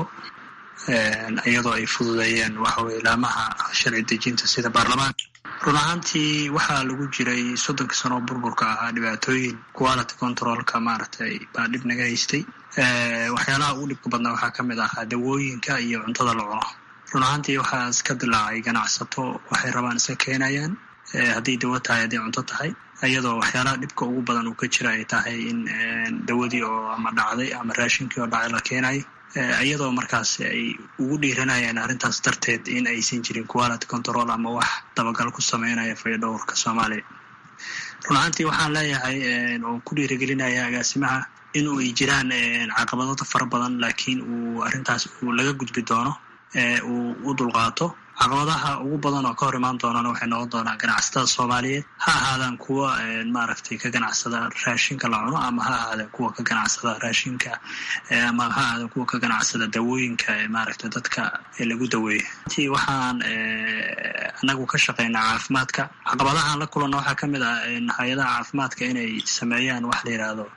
iyadoo ay fududeeyeen waxaweye ilaamaha sharci dejinta sida baarlamaanka run ahaantii waxaa lagu jiray soddonkii sano oo burburka ahaa dhibaatooyin quality controlka maaragtay baa dhib naga haystay waxyaalaha ugu dhibka badnaa waxaa ka mid ahaa dawooyinka iyo cuntada la cuno run ahaantii waxaa iska dilaacay ganacsato waxay rabaan iska keenayaan hadday dawo tahay hadday cunto tahay iyadoo waxyaalaha dhibka ugu badan uu ka jira ay tahay in dawadii oo ama dhacday ama raashinkii oo dhacay la keenayo iyadoo markaas ay ugu dhiiranayaan arrintaas darteed in aysan jirin quality control ama wax dabagal ku sameynaya fayadhowrka soomaaliya run ahaantii waxaan leeyahay oo ku dhiirigelinaya agaasimaha in ay jiraan caqabadada fara badan laakiin uu arrintaas uu laga gudbi doono uu u dulqaato caqabadaha ugu badan oo ka hor imaan doonana waxay noqon doonaa ganacsatada soomaaliyeed ha ahaadaan kuwa maaragtay ka ganacsada raashinka la cuno ama ha ahaadaan kuwa ka ganacsada raashinka ama ha ahaadaan kuwa ka ganacsada dawooyinka maaragtay dadka lagu daweeyo intii waxaan anagu ka shaqeynaa caafimaadka caqabadahaan la kulanna waxaa ka mid ah hay-adaha caafimaadka inay sameeyaan wax la yidhaahdo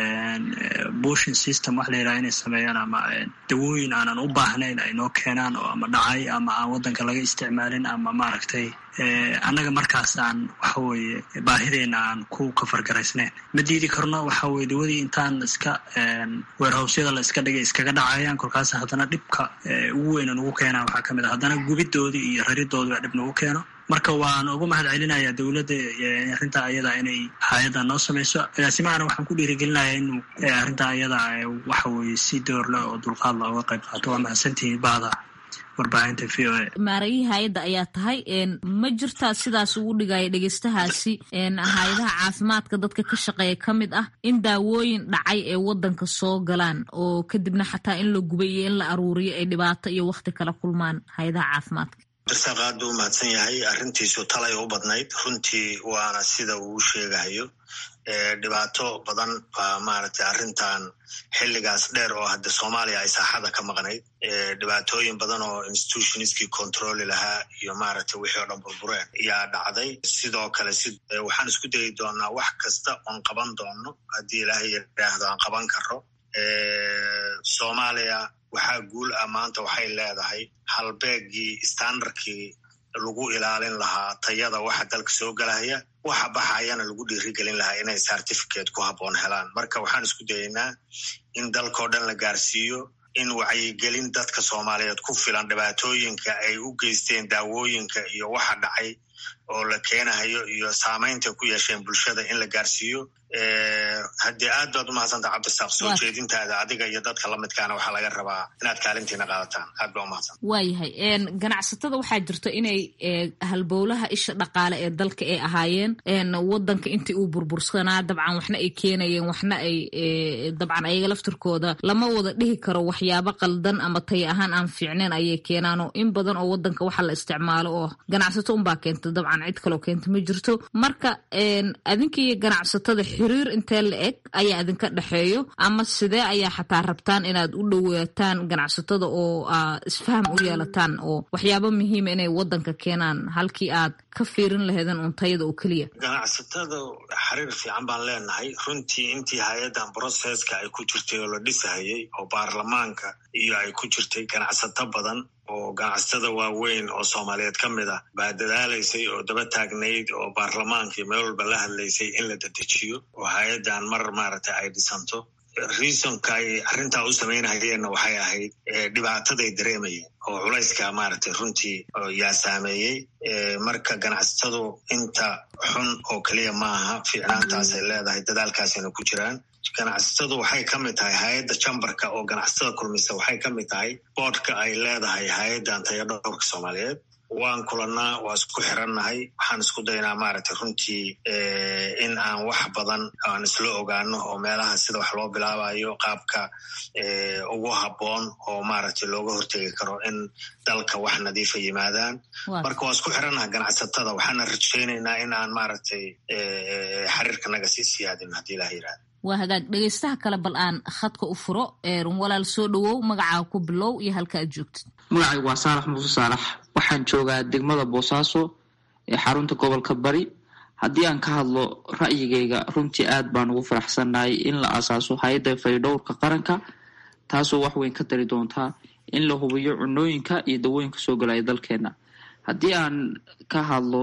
bushin system wax la yidhahdo inay sameeyaan ama dawooyin aanan u baahnayn ay noo keenaan oo ama dhacay ama aan waddanka laga isticmaalin ama maaragtay annaga markaas aan waxa weeye baahideena aan ku kafargaraysnayn ma diidi karno waxa weye dawadii intaan iska weerhowsyada la iska dhigay iskaga dhacayaan kolkaas haddana dhibka ugu weyna nagu keenaa waxaa ka mid a haddana gubidoodii iyo raridoodii baa dhib nagu keeno marka waan ugu mahad celinayaa dowladda arrintaa ayada inay hay-adda noo samayso agaasimahana waxaan ku dhiirigelinayaa inuu arrintaa ayada waxa weye si door leh oo dulqaad la uga qayb qaato waa mahadsantihiin bahda warbaahinta v o a maarayihii hay-adda ayaa tahay ma jirtaa sidaas ugu dhigaya dhegeystahaasi hay-adaha caafimaadka dadka ka shaqeeya ka mid ah in daawooyin dhacay ee wadanka soo galaan oo kadibna xataa in la gubay iyo in la aruuriyo ay dhibaato iyo wakti kala kulmaan hay-adaha caafimaadka darsaaq aad buu umahadsan yahay arrintiisu talay u badnayd runtii waana sida uu sheegahayo dhibaato badan baa maaragtay arrintan xilligaas dheer oo hadde soomaaliya ay saaxada ka maqnayd dhibaatooyin badan oo institutionskii controli lahaa iyo maaragtay wixii oo dhan burbureen ayaa dhacday sidoo kale si waxaan isku dayi doonaa wax kasta oon qaban doono haddii ilaahay yidhaahdo aan qaban karo soomaaliya waxaa guul ah maanta waxay leedahay halbeegii standardkii lagu ilaalin lahaa tayada waxa dalka soo gelaya waxa baxayana lagu dhiirigelin lahaa inay certificate ku habboon helaan marka waxaan isku dayaynaa in dalkao dhan la gaarsiiyo in wacyigelin dadka soomaaliyeed ku filan dhibaatooyinka ay u geysteen daawooyinka iyo waxa dhacay oo la keenahayo iyo saamaynta ku yeesheen bulshada in la gaarsiiyo haddii aad baad umahadsanta cabdisaaq soo jeedintaada adiga iyo dadka lamidkaana waxaa laga rabaa inaad kaalintiina qaadataan aad baa umahadsan waayahay ganacsatada waxaa jirto inay halbowlaha isha dhaqaale ee dalka ay ahaayeen wadanka intii uu burbursanaa dabcan waxna ay keenayeen waxna ay dabcan ayaga laftirkooda lama wada dhihi karo waxyaabo qaldan ama taya ahaan aan fiicneen ayay keenaanoo in badan oo wadanka waxa la isticmaalo oo ganacsato unbaa keenta dabcan cid kaloo keenta ma jirto marka adinkiiyo ganacsatada xiriir intee la eg ayaa idinka dhexeeyo ama sidee ayaa xataa rabtaan inaad u dhowaataan ganacsatada oo isfaham u yeelataan oo waxyaabo muhiima inay wadanka keenaan halkii aad ka fiirin laheedeen untayada oo keliya ganacsatada xiriir fiican baan leenahay runtii intii hay-addan broseska ay ku jirtay oo la dhisahayay oo baarlamaanka iyo ay ku jirtay ganacsato badan oo ganacsatada waaweyn oo soomaaliyeed ka mid ah baa dadaalaysay oo daba taagnayd oo baarlamaankii meel walba la hadlaysay in la dedejiyo oo hay-addan mar maaragtay ay dhisanto reasonka ay arrintaa u samaynahayeenna waxay ahayd dhibaataday dareemayeen oo culayska maaragtay runtii yaa saameeyey marka ganacsatadu inta xun oo keliya maaha fiicnaantaasay leedahay dadaalkaasayna ku jiraan ganacsatadu waxay ka mid tahay hay-adda jambarka oo ganacsatada kulmisa waxay ka mid tahay boodhka ay leedahay hay-addan tayadhowrka soomaaliyeed waan kulannaa waa isku xirannahay waxaan isku daynaa maaragtay runtii in aan wax badan aan isla ogaano oo meelaha sida wax loo bilaabayo qaabka ugu habboon oo maaragtay looga hortegi karo in dalka wax nadiifa yimaadaan marka waa isku xirannaha ganacsatada waxaana rajaynaynaa in aan maaragtay xiriirkanaga sii siyaadin haddii ilaha yirahda waa hagaag dhegeystaha kale bal aan khadka u furo walaal soo dhowow magacaa ku bilow iyo halka aad joogtid magacaygu waa saalax muuse saalax waxaan joogaa degmada boosaaso ee xarunta gobolka bari haddii aan ka hadlo ra'yigayga runtii aad baan ugu faraxsannahay in la asaaso hay-adda faydhowrka qaranka taasoo wax weyn ka tari doontaa in la hubiyo cunooyinka iyo dawooyinka soo galaya dalkeena haddii aan ka hadlo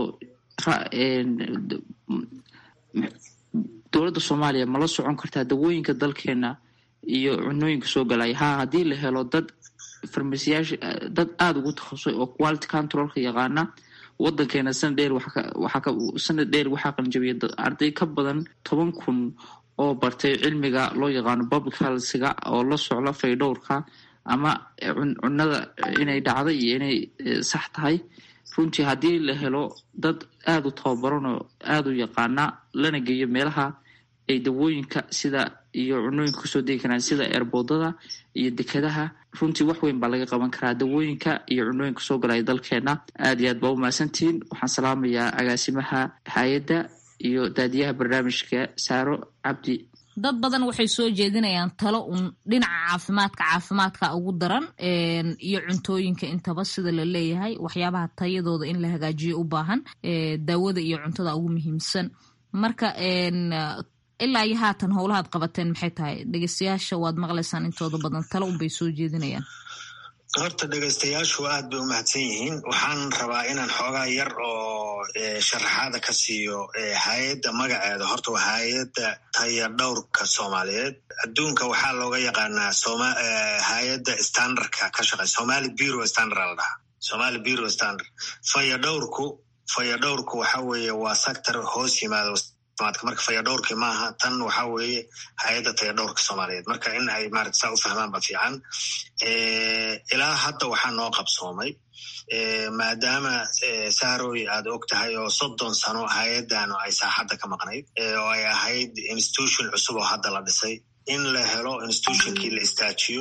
dowladda soomaaliya ma la socon kartaa dawooyinka dalkeena iyo cunooyinka soo galaya ha haddii la helo dad farmasiyaasha dad aada ugu takhasusay oo quality controlka yaqaana wadankeena sanad dheer sanad dheer waxaa qalinjabiyay arday ka badan toban kun oo bartay cilmiga loo yaqaano public healthga oo la socda faydhowrka ama cunada inay dhacday iyo inay sax tahay runtii haddii la helo dad aada u tababaran oo aada u yaqaana lana geeyo meelaha ay dawooyinka sida iyo cunooyinka kasoo degi karaan sida eerboodada iyo dekadaha runtii wax weyn baa laga qaban karaa dawooyinka iyo cunooyinka soo galaya dalkeena aad iyo aad baa umahadsantihiin waxaan salaamayaa agaasimaha hay-adda iyo daadiyaha barnaamijka saaro cabdi dad badan waxay soo jeedinayaan talo un dhinaca caafimaadka caafimaadka ugu daran iyo cuntooyinka intaba sida la leeyahay waxyaabaha tayadooda in la hagaajiyo u baahan daawada iyo cuntada ugu muhiimsan marka ilaa iyo haatan howlahaad qabateen maxay tahay dhegeystayaasha waad maqlaysaan intooda badan talo unbay soo jeedinayaan horta dhegaystayaashu aad bay u mahadsan yihiin waxaan rabaa inaan xoogaa yar oo sharaxaada ka siiyo hay-adda magaceeda horta waa hay-adda taya dhowrka soomaaliyeed adduunka waxaa looga yaqaanaa hay-adda standardka ka shaqey somali bureau standard la dhahaa somali bureau standard faya dhowrku faya dhowrku waxa weeye waa sector hoos yimaado marka fayadhowrkii maaha tan waxa weeye hay-adda tayadhowrka soomaaliyeed marka in ay maarata saa u fahmaan ba fiican ilaa hadda waxaa noo qabsoomay maadaama saaroy aad og tahay oo soddon sano hay-addanu ay saaxadda ka maqnayd oo ay ahayd institution cusub oo hadda la dhisay in la helo institutionkii la istaajiyo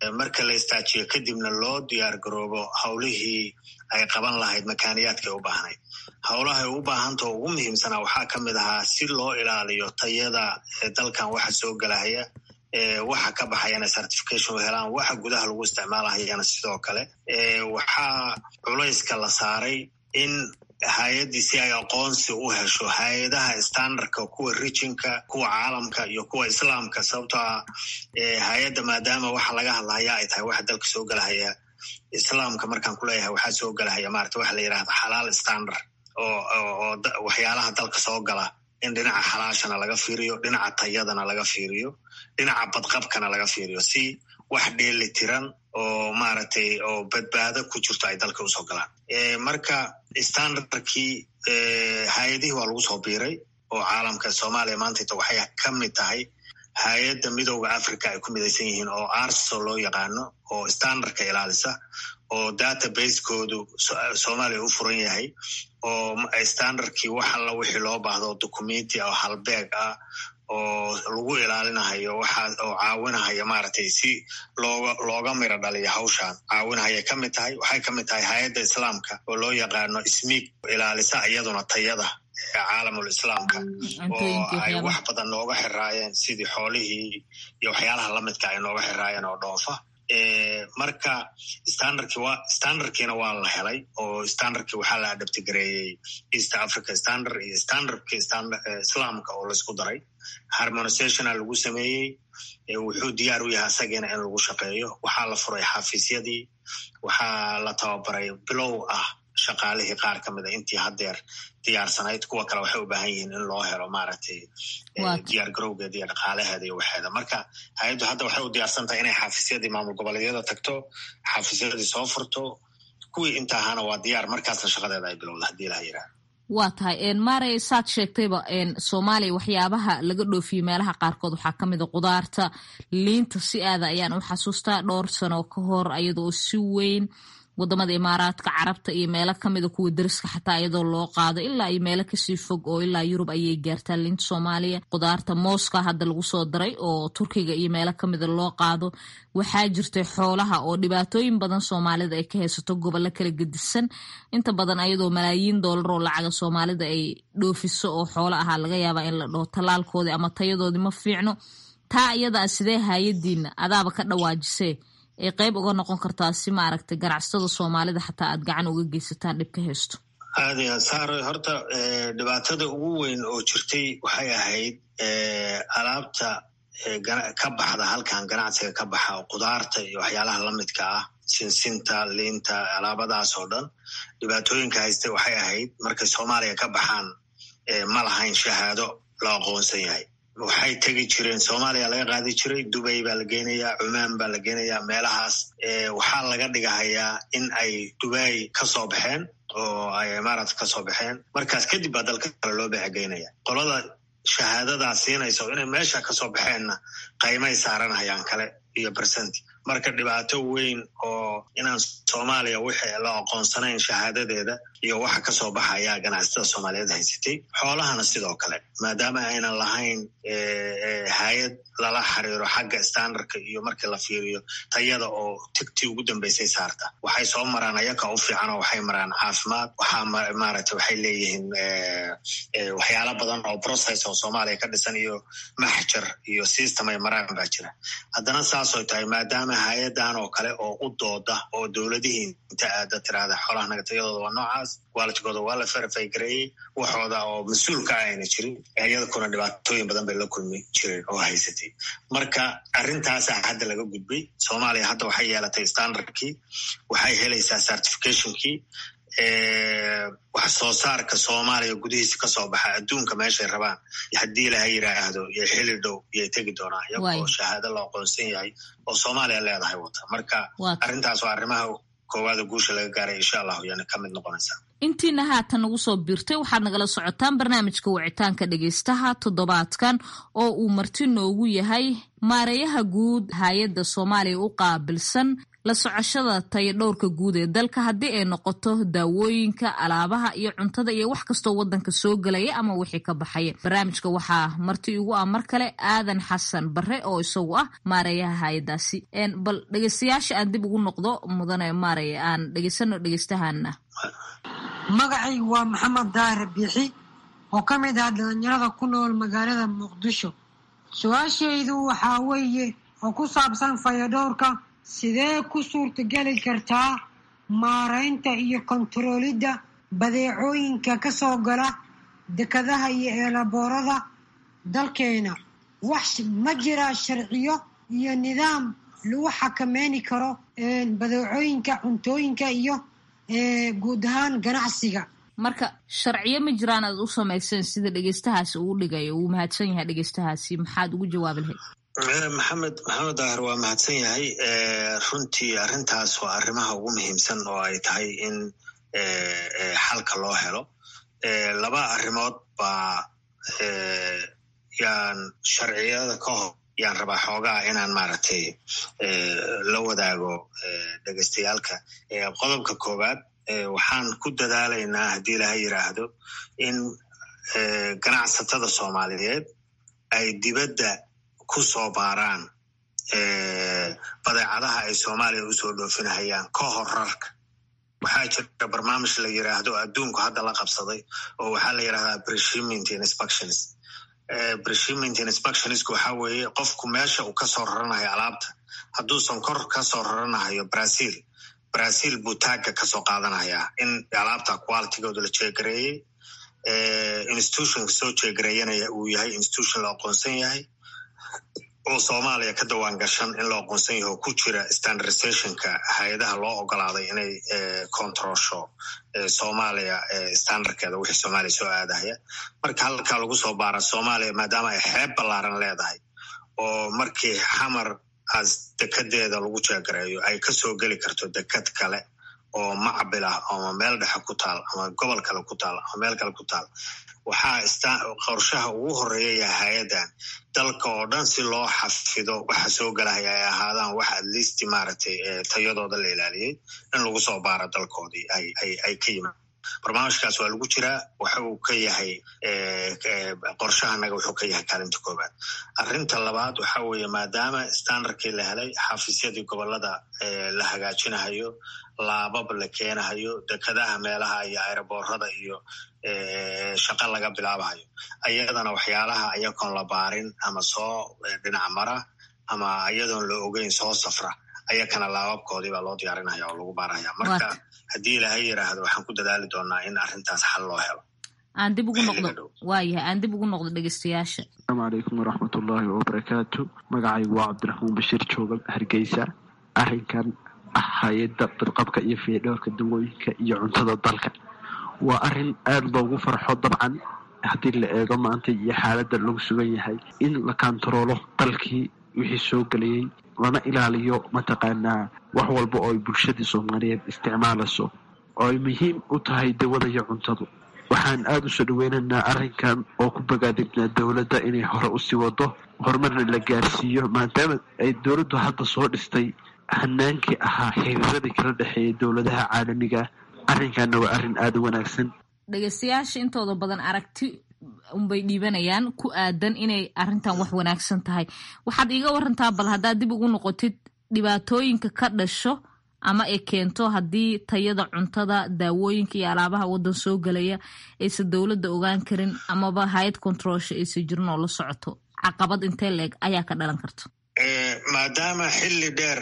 marka la istaajiyo kadibna loo diyaar garoobo howlihii ay qaban lahayd makaaniyaadkay u baahnayd howlahay u baahanta oo ugu muhiimsanaa waxaa ka mid ahaa si loo ilaaliyo tayada dalkan waxa soo gelahaya waxa ka baxayana certification u helaan waxa gudaha lagu isticmaalahayana sidoo kale waxaa culayska la saaray in hay-addii si ay aqoonsi u hesho hay-adaha standardka kuwa rijinka kuwa caalamka iyo kuwa islaamka sababtoo ah hay-adda maadaama waxa laga hadlahaya ay tahay waxa dalka soo gelahaya islaamka markaan kuleeyahay waxaa soo gelahaya maarata waxa la yidhahda xalaal standard oo waxyaalaha dalka soo gala in dhinaca xalaashana laga fiiriyo dhinaca tayadana laga fiiriyo dhinaca badqabkana laga fiiriyo si wax dheeli tiran oo maaragtay oo badbaado ku jirto ay dalka usoo galaan marka standardkii hay-adihii waa lagu soo biiray oo caalamka soomaaliya maantayta waxay ka mid tahay hay-adda midooda africa ay ku midaysan yihiin oo arso loo yaqaano oo standardka ilaalisa oo database-koodu soomaaliya u furan yahay oo standardkii wax alla wixii loo baahdo documenti oo halbeeg ah oo lagu ilaalinahayo waxa oo caawinahaya maaragtay si looga looga miro dhaliyo hawshan caawinahayay ka mid tahay waxay ka mid tahay hay-adda islaamka oo loo yaqaano ismiig ilaalisa iyaduna tayada caalamul islaamka oo ay wax badan nooga xiraayeen sidii xoolihii iyo waxyaalaha lamidka ay nooga xiraayeen oo dhoofa marka standardkii wa standardkiina waa la helay oo standardkii waxaa la adabtigareeyey east africa standard iyo standardkii islaamka oo laisku daray harmonisationa lagu sameeyey wuxuu diyaar u yahay asagiina in lagu shaqeeyo waxaa la furay xafiisyadii waxaa la tababaray bilow ah shaqaalihii qaar ka mid a intii haddeer diyaarsanayd kuwa kale waxay u baahan yihiin in loo helo maaragtay diyaar garowgeeda iyo dhaqaalaheeda iyo waxeeda marka hay-addu hadda waxay u diyaarsan tahay inay xafiisyadii maamul goboleedyada tagto xafiisyadii soo furto kuwii inta ahaana waa diyaar markaasna shaqadeeda ay bilowda haddii laha yidhaha waa tahay maarey saad sheegtayba soomaaliya waxyaabaha laga dhoofiyo meelaha qaarkood waxaa ka mid a qudaarta liinta si aada ayaan u xasuustaa dhowr sano ka hor ayadoo si weyn wadamada imaaraadka carabta iyo meelo kamida kuwa dariska xataa iyadoo loo qaado ilaa iyo meelo kasii fog oo ilaa yurub ayay gaartaa liinta soomaaliya qudaarta mooska hadda lagu soo daray oo turkiga iyo meelo kamida loo qaado waxaa jirtay xoolaha oo dhibaatooyin badan soomaalida ay ka haysato gobollo kala gedisan inta badan ayadoo malaayiin doolar oo lacaga soomaalida ay dhoofiso oo xoolo ahaa laga yaabaa in la dhaho tallaalkoodii ama tayadoodii ma fiicno taa iyadaa sidee haayadiina adaaba ka dhawaajisee ay qayb uga noqon kartaa si maaragtay ganacsatada soomaalida xataa aad gacan uga geysataan dhib ka haysto aada iyo saaro horta dhibaatada ugu weyn oo jirtay waxay ahayd alaabta ka baxda halkan ganacsiga ka baxa oo qudaarta iyo waxyaalaha lamidka ah sinsinta liinta alaabadaas oo dhan dhibaatooyinka haysta waxay ahayd markay soomaaliya ka baxaan ma lahayn shahaado la aqoonsan yahay waxay tegi jireen soomaaliya laga qaadi jiray dubay baa la geenayaa cumaan baa la geenayaa meelahaas waxaa laga dhigahayaa in ay dubay ka soo baxeen oo ay imaaraat ka soo baxeen markaas kadib baa dalka kale loo beecegeynaya qolada shahaadadaa siinaysa oo inay meesha kasoo baxeenna qaymay saaranayaan kale iyo bersenti marka dhibaato weyn oo inaan soomaaliya wixii la aqoonsanayn shahaadadeeda iyo waxa kasoo baxaya ganacsatada soomaaliyeed haysatay xoolahana sidoo kale maadaama aynan lahayn hay-ad lala xiriiro xagga standardka iyo markii la fiiriyo tayada oo tigtii ugu dambeysay saarta waxay soo maraan ayaka u fiican oo waxay maraan caafimaad waxaa maaragtay waxay leeyihiin waxyaala badan oo process oo soomaaliya ka dhisan iyo maxjar iyo system ay maraan baa jira haddana saasoo tahay maadaama hay-adan oo kale oo u dooda oo dowladihii inta aada tiraahda xoolaha naga tayadooda waa noocaas waalidkooda waa la verify gareeyey waxooda oo mas-uulka ah ayna jirin iyadakuna dhibaatooyin badan bay la kulmi jireen oo haysatay marka arrintaasa hadda laga gudbay soomaaliya hadda waxay yeelatay standardkii waxay helaysaa certificationkii wax soo saarka soomaaliya gudihiisa kasoo baxa adduunka meeshay rabaan haddii laha yiraahdo iyo xili dhow iyay tegi doonaan iyagoo shahaado la aqoonsan yahay oo soomaaliya leedahay wata marka arrintaas waa arrimaha koowaada guusha laga gaaray insha allahu yana ka mid noqonaysaa intiina haatan nagu soo biirtay waxaad nagala socotaan barnaamijka wicitaanka dhegaystaha toddobaadkan oo uu marti noogu yahay maareeyaha guud hay-adda soomaaliya u qaabilsan la socoshada tayo dhowrka guud ee dalka haddii ay noqoto daawooyinka alaabaha iyo cuntada iyo wax kastoo wadanka soo gelaya ama wixii ka baxaya barnaamijka waxaa marti igu ah mar kale aadan xasan bare oo isagu ah maareeyaha hay-adaasi bal dhegeystayaasha aan dib ugu noqdo mudane maaraya aan dhegeysano dhegeystahaana magacaygu waa maxamed daahir biixi oo ka mid ah dhalinyarada ku nool magaalada muqdisho su-aashaydu waxaa weeye oo ku saabsan fayadhowrka sidee ku suurtageli kartaa maaraynta iyo kontaroolidda badeecooyinka ka soo gala dekadaha iyo eelaboorada dalkeena wax ma jiraa sharciyo iyo nidaam lagu xakameyni karo badeecooyinka cuntooyinka iyo guud ahaan ganacsiga marka sharciyo ma jiraan aad u samayseen sida dhegeystahaasi uu dhigayo uu mahadsan yahay dhegeystahaasi maxaad ugu jawaabi lahayd maxamed maxamed daahir waa mahadsan yahay runtii arrintaas waa arrimaha ugu muhiimsan oo ay tahay in xalka loo helo laba arrimood baa yaan sharciyada ka hor yaan rabaa xoogaa inaan maaragtay la wadaago dhegeystayaalka qodobka koowaad waxaan ku dadaalaynaa haddii ilaha yiraahdo in ganacsatada soomaaliyeed ay dibadda ku soo baaraan badeecadaha ay soomaaliya usoo dhoofinahayaan ka hor rarka waxaa jira barnaamij la yiraahdo adduunku hadda la qabsaday oo waxaa la yirahdaa breshiment inspections breshiment inspectionsku waxaa weeye qofku meesha uu kasoo raranayo alaabta hadduusan kor kasoo raranahayo brazil brazil buu taagga kasoo qaadanayaa in alaabta qualitigooda la jeegareeyey institutionka soo jeegareeyanaya uu yahay institution la aqoonsan yahay oo soomaaliya ka dawaan gashan in la aqoonsan yaho ku jira standardizationka hay-adaha loo ogolaaday inay controlsho soomaaliya standardkeeda wixii soomaaliya soo aadahaya marka halkaa lagu soo baara soomaaliya maadaama ay xeeb ballaaran leedahay oo markii xamar as dekedeeda lagu jeegareeyo ay kasoo geli karto deked kale oo macbil ah ama meel dhexe ku taal ama gobol kale ku taal ama meel kale ku taal waxaa qorshaha ugu horeeya yahay hay-addan dalka oo dhan si loo xafido waxa soo gelahaya ay ahaadaan wax at least maaragtay tayadooda la ilaaliyey in lagu soo baaro dalkoodii ay ka yimaad barnaamijkaas waa lagu jiraa waxa uu ka yahay qorshahanaga wuxuu ka yahay kaalinta koobaad arrinta labaad waxa weeye maadaama standardkii la helay xafiisyadii gobolada la hagaajinahayo laabab la keenahayo dekadaha meelaha iyo aeroboorada iyo shaqa laga bilaabahayo ayadana waxyaalaha ayagoon la baarin ama soo dhinac mara ama iyadoon la ogeyn soo safra ayakana laababkoodii baa loo diyaarinaya oo lagu baaraya marka haddii ilaahay yiraahdo waxaan ku dadaali doonaa in arrintaas xal loo helo aan dib ugu noqdo waayahay aan dib ugu noqdo dhegeystayaasha asalaamu calaykum waraxmatullaahi wabarakaatu magacaygu waa cabdiraxmaan bashiir joogal hargeysa arrinkan ah hay-adda badqabka iyo fiidhowrka dawooyinka iyo cuntada dalka waa arrin aada loogu farxo dabcan haddii la eego maanta iyo xaaladda lagu sugan yahay in la kantaroolo dalkii wixii soo gelayay lana ilaaliyo mataqaanaa wax walba oo ay bulshadii soomaaliyeed isticmaalayso oo ay muhiim u tahay dawada iyo cuntadu waxaan aada usoo dhaweynaynaa arrinkan oo ku bogaadibnaa dowladda inay hore usii wado horumarna la gaarsiiyo maadaama ay dowladdu hadda soo dhistay hanaankii ahaa xiriiradii kala dhexeeya dowladaha caalamiga arrinkanna waa arrin aada u wanaagsan dhegeystayaasha intooda badan aragti unbay dhiibanayaan ku aadan inay arrintan wax wanaagsan tahay waxaad iiga warantaa bal haddaad dib ugu noqotid dhibaatooyinka ka dhasho ama ay keento haddii tayada cuntada daawooyinka iyo alaabaha waddan soo gelaya aysan dowladda ogaan karin amaba hay-ad controlsha aysan jirin oo la socoto caqabad intee leeg ayaa ka dhalan karta maadaama xilli dheer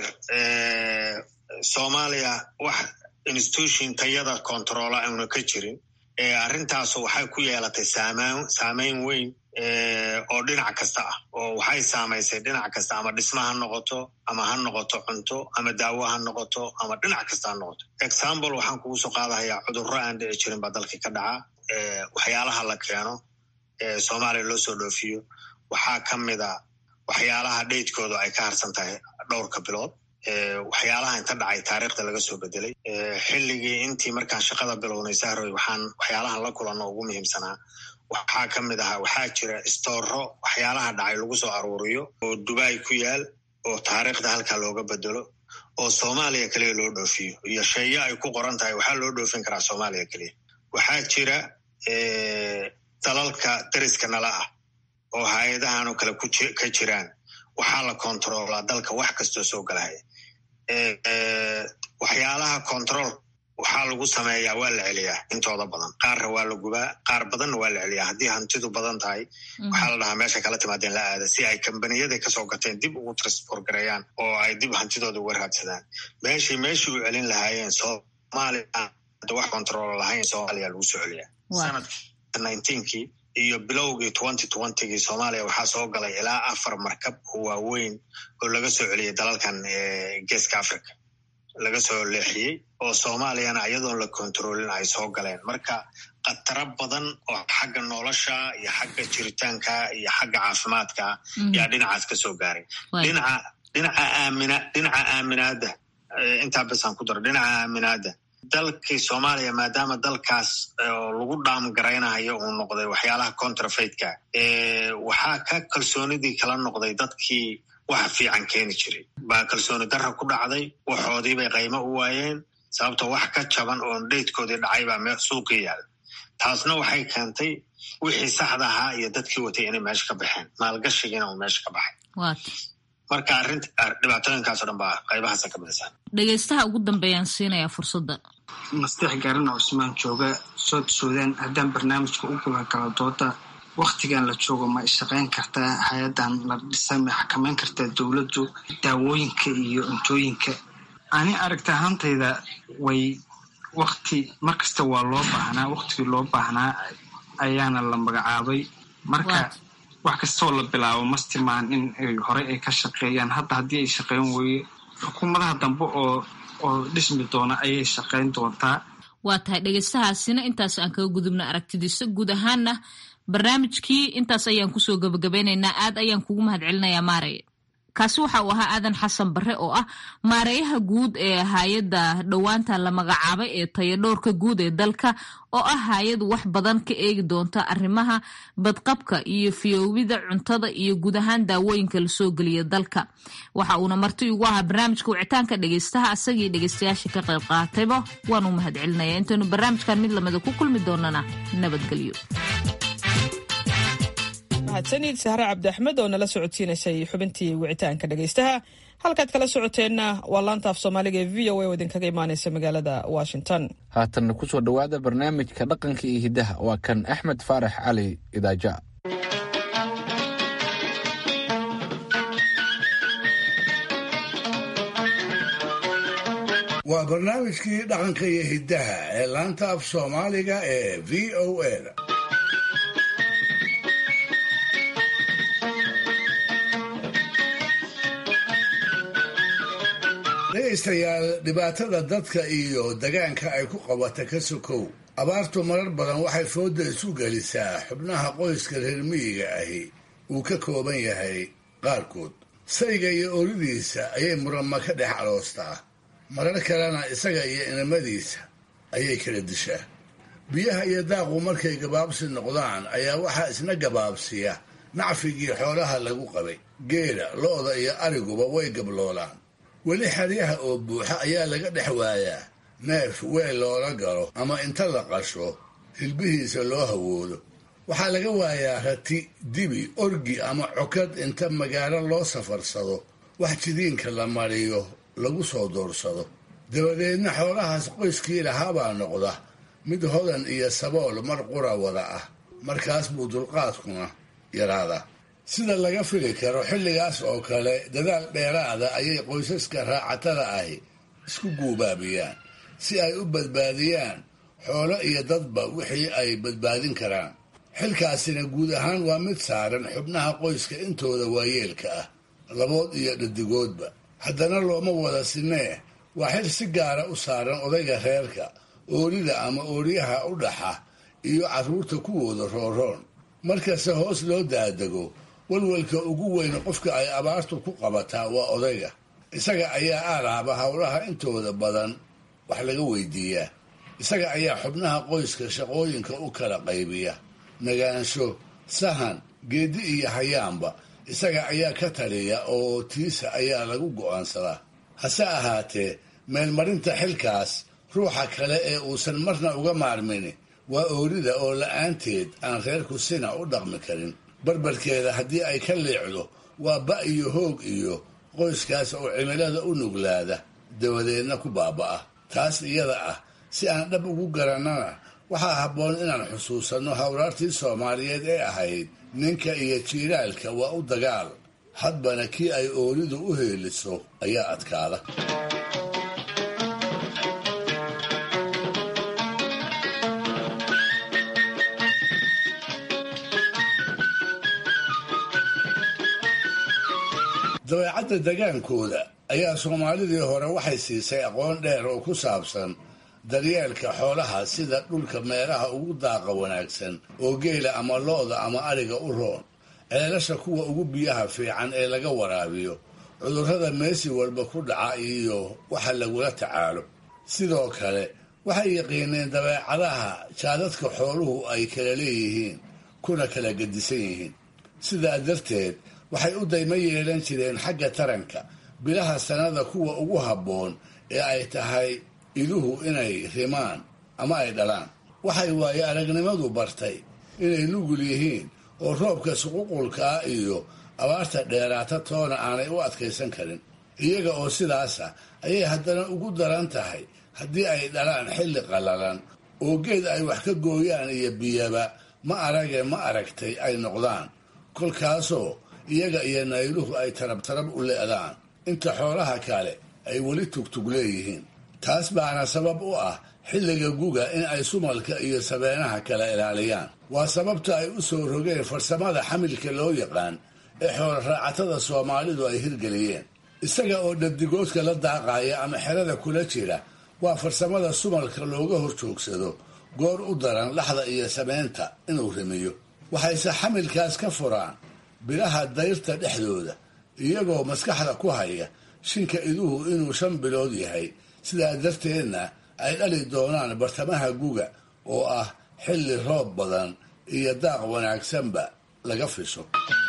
soomaaliya wax institution tayada controla auna ka jirin arrintaasu waxay ku yeelatay saameyn weyn oo dhinac kasta ah oo waxay saamaysay dhinac kasta ama dhisma ha noqoto ama ha noqoto cunto ama daawo ha noqoto ama dhinac kasta ha noqoto example waxaan kugu soo qaadahayaa cudurro aan dhici jirin baa dalkii ka dhaca waxyaalaha la keeno soomaaliya loo soo dhoofiyo waxaa ka mida waxyaalaha dheydkooda ay ka harsan tahay dhowrka bilood waxyaalaha inta dhacay taariikhda laga soo bedelay xilligii intii markaan shaqada bilownay sahroy waxaan waxyaalahan la kulanno ugu muhiimsanaa waxaa ka mid ahaa waxaa jira istooro waxyaalaha dhacay lagu soo aruuriyo oo dubai ku yaal oo taariikhda halkaa looga bedelo oo soomaaliya keliya loo dhoofiyo iyo sheeyo ay ku qoran tahay waxaa loo dhoofin karaa soomaaliya keliya waxaa jira dalalka dariska nala ah oo hay-adahanoo kale ka jiraan waxaa la kontaroolaa dalka wax kastoo soo galahaya waxyaalaha control waxaa lagu sameeyaa waa la celiyaa intooda badan qaarna waa la gubaa qaar badanna waa la celiyaa haddii hantidu badan tahay waxaa la dhahaa meesha kala timaadeen la aada si ay kambaniyada kasoo gateen dib ugu transport gareeyaan oo ay dib hantidooda uga raadsadaan meeshii meeshii u celin lahaayeen soomaaliya wax control lahayn soomaaliya lagu soo celiyaa sanadka nineteenkii iyo bilowgii twenty twentygii soomaaliya waxaa soo galay ilaa afar markab oo waaweyn oo laga soo celiyay dalalkan geeska africa laga soo leexiyey oo soomaaliyana iyadoon la kontroolin ay soo galeen marka khataro badan oo xagga nolosha iyo xagga jiritaanka iyo xagga caafimaadka yaa dhinacaas ka soo gaaray dhinaca dhinaca aamina dhinaca aaminaadda intaa basaan ku daro dhinaca aaminaadda dalkii soomaaliya maadaama dalkaas lagu dhaamgaraynayo uu noqday waxyaalaha contrafaidka waxaa ka kalsoonidii kala noqday dadkii waxa fiican keeni jiray baa kalsooni darra ku dhacday waxoodii bay qaymo u waayeen sababto wax ka jaban oon dheydkoodii dhacay baa suuqii yaala taasna waxay keentay wixii saxda ahaa iyo dadkii watay inay meesha ka baxeen maalgashigiina uu meesha ka baxay marka arrinta dhibaatooyinkaaso dhan baa qaybahaasa ka midaysaa dhegaystaha ugu dambeeyaan siinayaa fursadda masteex gaarana cusmaan jooga sood suudaan haddaan barnaamijka u gulagalo dooda waktigan la joogo ma ishaqayn kartaa hay-adan la dhisay ma xakameyn kartaa dowladdu daawooyinka iyo cuntooyinka ani aragta ahaantayda way wakti markasta waa loo baahnaa waktigii loo baahnaa ayaana la magacaabay marka wax kastoo la bilaabo mastimaan in horey ay ka shaqeeyaan hadda haddii ay shaqeyn weye xukuumadaha dambe oo oo dhismi doona ayay shaqeyn doontaa waa tahay dhegaystahaasina intaas aan kaga gudubna aragtidiisa guud ahaanna barnaamijkii intaas ayaan kusoo gabagabeynaynaa aad ayaan kugu mahad celinayaa maarey kaasi waxa uu ahaa aadan xasan bare oo ah maareeyaha guud ee hay-adda dhowaanta la magacaabay ee tayadhowrka guud ee dalka oo ah hay-ad wax badan ka eegi doonta arrimaha badqabka iyo fiyoowida cuntada iyo guud ahaan daawooyinka lasoo geliya dalka waxa uuna marti ugu ahaa barnaamijka wicitaanka dhegaystaha asagii dhegaystayaasha ka qayb qaatayba waan u mahad celinaya intaynu barnaamijkan mid lamida ku kulmi doonana nabadgelyo mahadsanid sahre cabdi axmed oo nala socodsiinaysay xubintii wicitaanka dhegaystaha halkaad kala socoteenna waa laanta af soomaaliga ee v o a oo idinkaga imaanaysa magaalada washington haatanna kusoo dhowaada barnaamijka dhaqanka iyo hiddaha waa kan axmed faarax cali idaaja waa barnaamijkii dhaqanka iyo hiddaha ee laanta af soomaaliga ee v o a da dhegaystayaal dhibaatada dadka iyo degaanka ay ku qabata ka sokow abaartu marar badan waxay fooda isu gelisaa xubnaha qoyska reer miyiga ahi uu ka kooban yahay qaarkood sayga iyo oridiisa ayay murama ka dhex aloostaa marar kalena isaga iyo inamadiisa ayay kala dishaa biyaha iyo daaqu markay gabaabsi noqdaan ayaa waxaa isna gabaabsiya nacfigii xoolaha lagu qabay geela lo-da iyo ariguba way gabloolaan weli xeryaha oo buuxa ayaa laga dhex waayaa neef weel loola galo ama inta la qasho hilbihiisa loo hawoodo waxaa laga waayaa rati dibi orgi ama cokad inta magaalo loo safarsado wax jidiinka la mariyo lagu soo doorsado dabadeedna xoolahaas qoyskii lahaabaa noqda mid hodan iyo sabool mar qura wada ah markaas buu dulqaadkuna yaraadaa sida laga fili karo xilligaas oo kale dadaal dheeraada ayay qoysaska raacatada ahi isku guubaabiyaan si ay u badbaadiyaan xoolo iyo dadba wixii ay badbaadin karaan xilkaasina guud ahaan waa mid saaran xubnaha qoyska intooda waayeelka ah labood iyo dhadigoodba haddana looma wada sinee waa xil si gaara u saaran odayga reerka oorida ama ooryaha u dhaxa iyo carruurta kuwooda rooroon markasta hoos loo daadego walwalka ugu weyn qofka ay abaartu ku qabataa waa odayga isaga ayaa aalaaba howlaha intooda badan wax laga weydiiyaa isaga ayaa xubnaha qoyska shaqooyinka u kala qaybiya nagaansho sahan geedi iyo hayaanba isaga ayaa ka taliya oo tiisa ayaa lagu go'aansadaa hase ahaatee meelmarinta xilkaas ruuxa kale ee uusan marna uga maarmini waa oorida oo la-aanteed aan reerku sina u dhaqmi karin barbarkeeda haddii ay ka liicdo waa ba iyo hoog iyo qoyskaas oo cimilada u nuglaada dabadeedna ku baaba'a taas iyada ah si aan dhab ugu garannana waxaa habboon inaan xusuusanno hawraartii soomaaliyeed ee ahayd ninka iyo jiiraalka waa u dagaal hadbana kii ay oolidu u heeliso ayaa adkaada dabeecadda degaankooda ayaa soomaalidii hore waxay siisay aqoon dheer oo ku saabsan daryeelka xoolaha sida dhulka meelaha ugu daaqa wanaagsan oo geela ama lo-da ama adhiga u roon ceelasha kuwa ugu biyaha fiican ee laga waraabiyo cudurrada meesi walba ku dhaca iyo waxa lagula tacaalo sidoo kale waxay yaqiineen dabeecadaha jaadadka xooluhu ay kala leeyihiin kuna kala gedisan yihiin sidaa darteed waxay u daymo yeelan jireen xagga taranka bilaha sannada kuwa ugu habboon ee ay tahay iduhu inay rimaan ama ay dhalaan waxay waaye aragnimadu bartay inay nugul yihiin oo roobka suququlka ah iyo abaarta dheeraata toona aanay u adkaysan karin iyaga oo sidaasa ayay haddana ugu daran tahay haddii ay dhalaan xilli qallalan oo geed ay wax ka gooyaan iyo biyaba ma arage ma aragtay ay noqdaan kolkaasoo iyaga iyo nayluhu ay tarab tarab u le'daan inta xoolaha kale ay weli tugtug leeyihiin taas baana sabab u ah xilliga guga in ay sumalka iyo sabeenaha kala ilaaliyaan waa sababta ay u soo rogeen farsamada xamilka loo yaqaan ee xoolo raacatada soomaalidu ay hirgeliyeen isaga oo dhadigoodka la daaqaya ama xerada kula jira waa farsamada sumalka looga hor joogsado goor u daran laxda iyo sameynta inuu rimiyo waxayse xamilkaas ka furaan bilaha dayrta dhexdooda iyagoo maskaxda ku haya shinka iduhu inuu shan bilood yahay sidaa darteedna ay dhali doonaan bartamaha guga oo ah xilli roob badan iyo daaq wanaagsanba laga fisho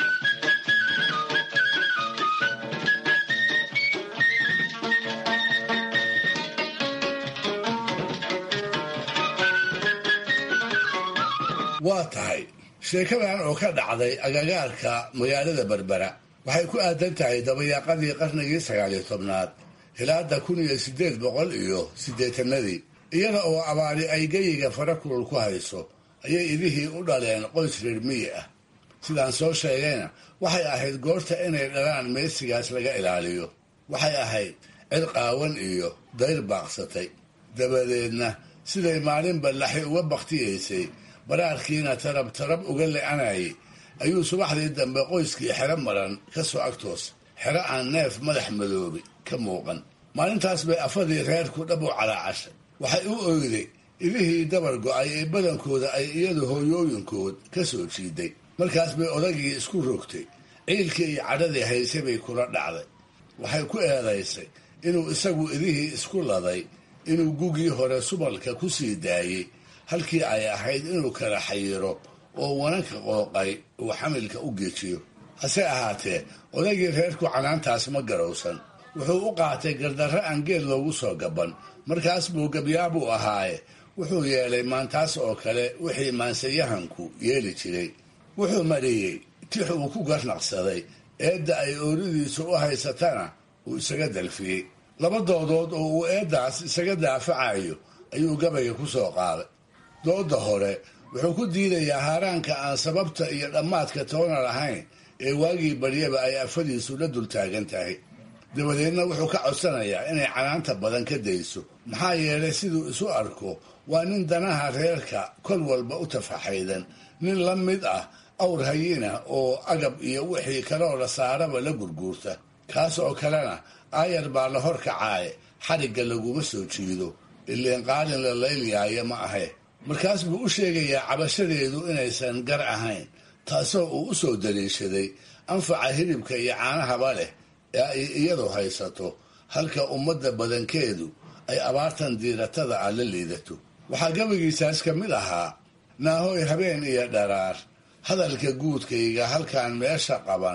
waa tahay sheekadan oo ka dhacday agagaarka magaalada berbera waxay ku aadan tahay dabayaaqadii qarnigii sagaaliyo tobnaad hilaada kun iyo sideed boqol iyo siddeetanadii iyada oo abaari ay geyiga fara kulul ku hayso ayay idihii u dhaleen qoys reer miyi ah sidaan soo sheegayna waxay ahayd goorta inay dhalaan meesigaas laga ilaaliyo waxay ahayd cid qaawan iyo dayr baaqsatay dabadeedna siday maalinba laxi uga bakhtiyaysay baraarkiina tarab tarab uga le-anayay ayuu subaxdii dambe qoyskii xero maran ka soo agtoosa xero aan neef madax madoobi ka muuqan maalintaas bay afadii reerku dhab u calaacashay waxay u oyday idihii dabar go-ay ee badankooda ay iyadu hooyooyinkood ka soo jiiday markaas bay odagii isku rogtay ciilkii iyo cadhadii haysay bay kula dhacday waxay ku eedaysay inuu isagu idihii isku laday inuu gugii hore subalka ku sii daayey halkii ay ahayd inuu kala xayiro oo wananka qooqay uu xamilka u geejiyo hase ahaatee odagii reerku canaantaas ma garowsan wuxuu u qaatay gardarro aan geed loogu soo gaban markaas buu gabyaabuu ahaaye wuxuu yeelay maantaas oo kale wixii maansayahanku yeeli jiray wuxuu mariyey tix uu ku garnaqsaday eedda ay ooridiisu u haysatana uu isaga dalfiyey laba doodood oo uu eeddaas isaga daafacayo ayuu gabayga ku soo qaaday dooda hore wuxuu ku diidayaa haaraanka aan sababta iyo dhammaadka toona lahayn ee waagii baryaba ay afadiisu la dul taagan tahay dabadeedna wuxuu ka codsanayaa inay canaanta badan ka dayso maxaa yeelay siduu isu arko waa nin danaha reerka kol walba u tafaxaydan nin la mid ah awr hayina oo agab iyo wixii kaloo la saaraba la gurguurta kaas oo kalena aayar baa la hor kacaaye xarigga laguma soo jiido ileen qaalin la laylyaaya ma ahe markaas buu u sheegayaa cabashadeedu inaysan gar ahayn taasoo uu u soo daliishaday anfaca hilibka iyo caanahaba leh ee ay iyadu haysato halka ummadda badankeedu ay abaartan diiratada ah la liidato waxaa gabagiisaas ka mid ahaa naahoy habeen iyo dharaar hadalka guudkayga halkaan meesha qaban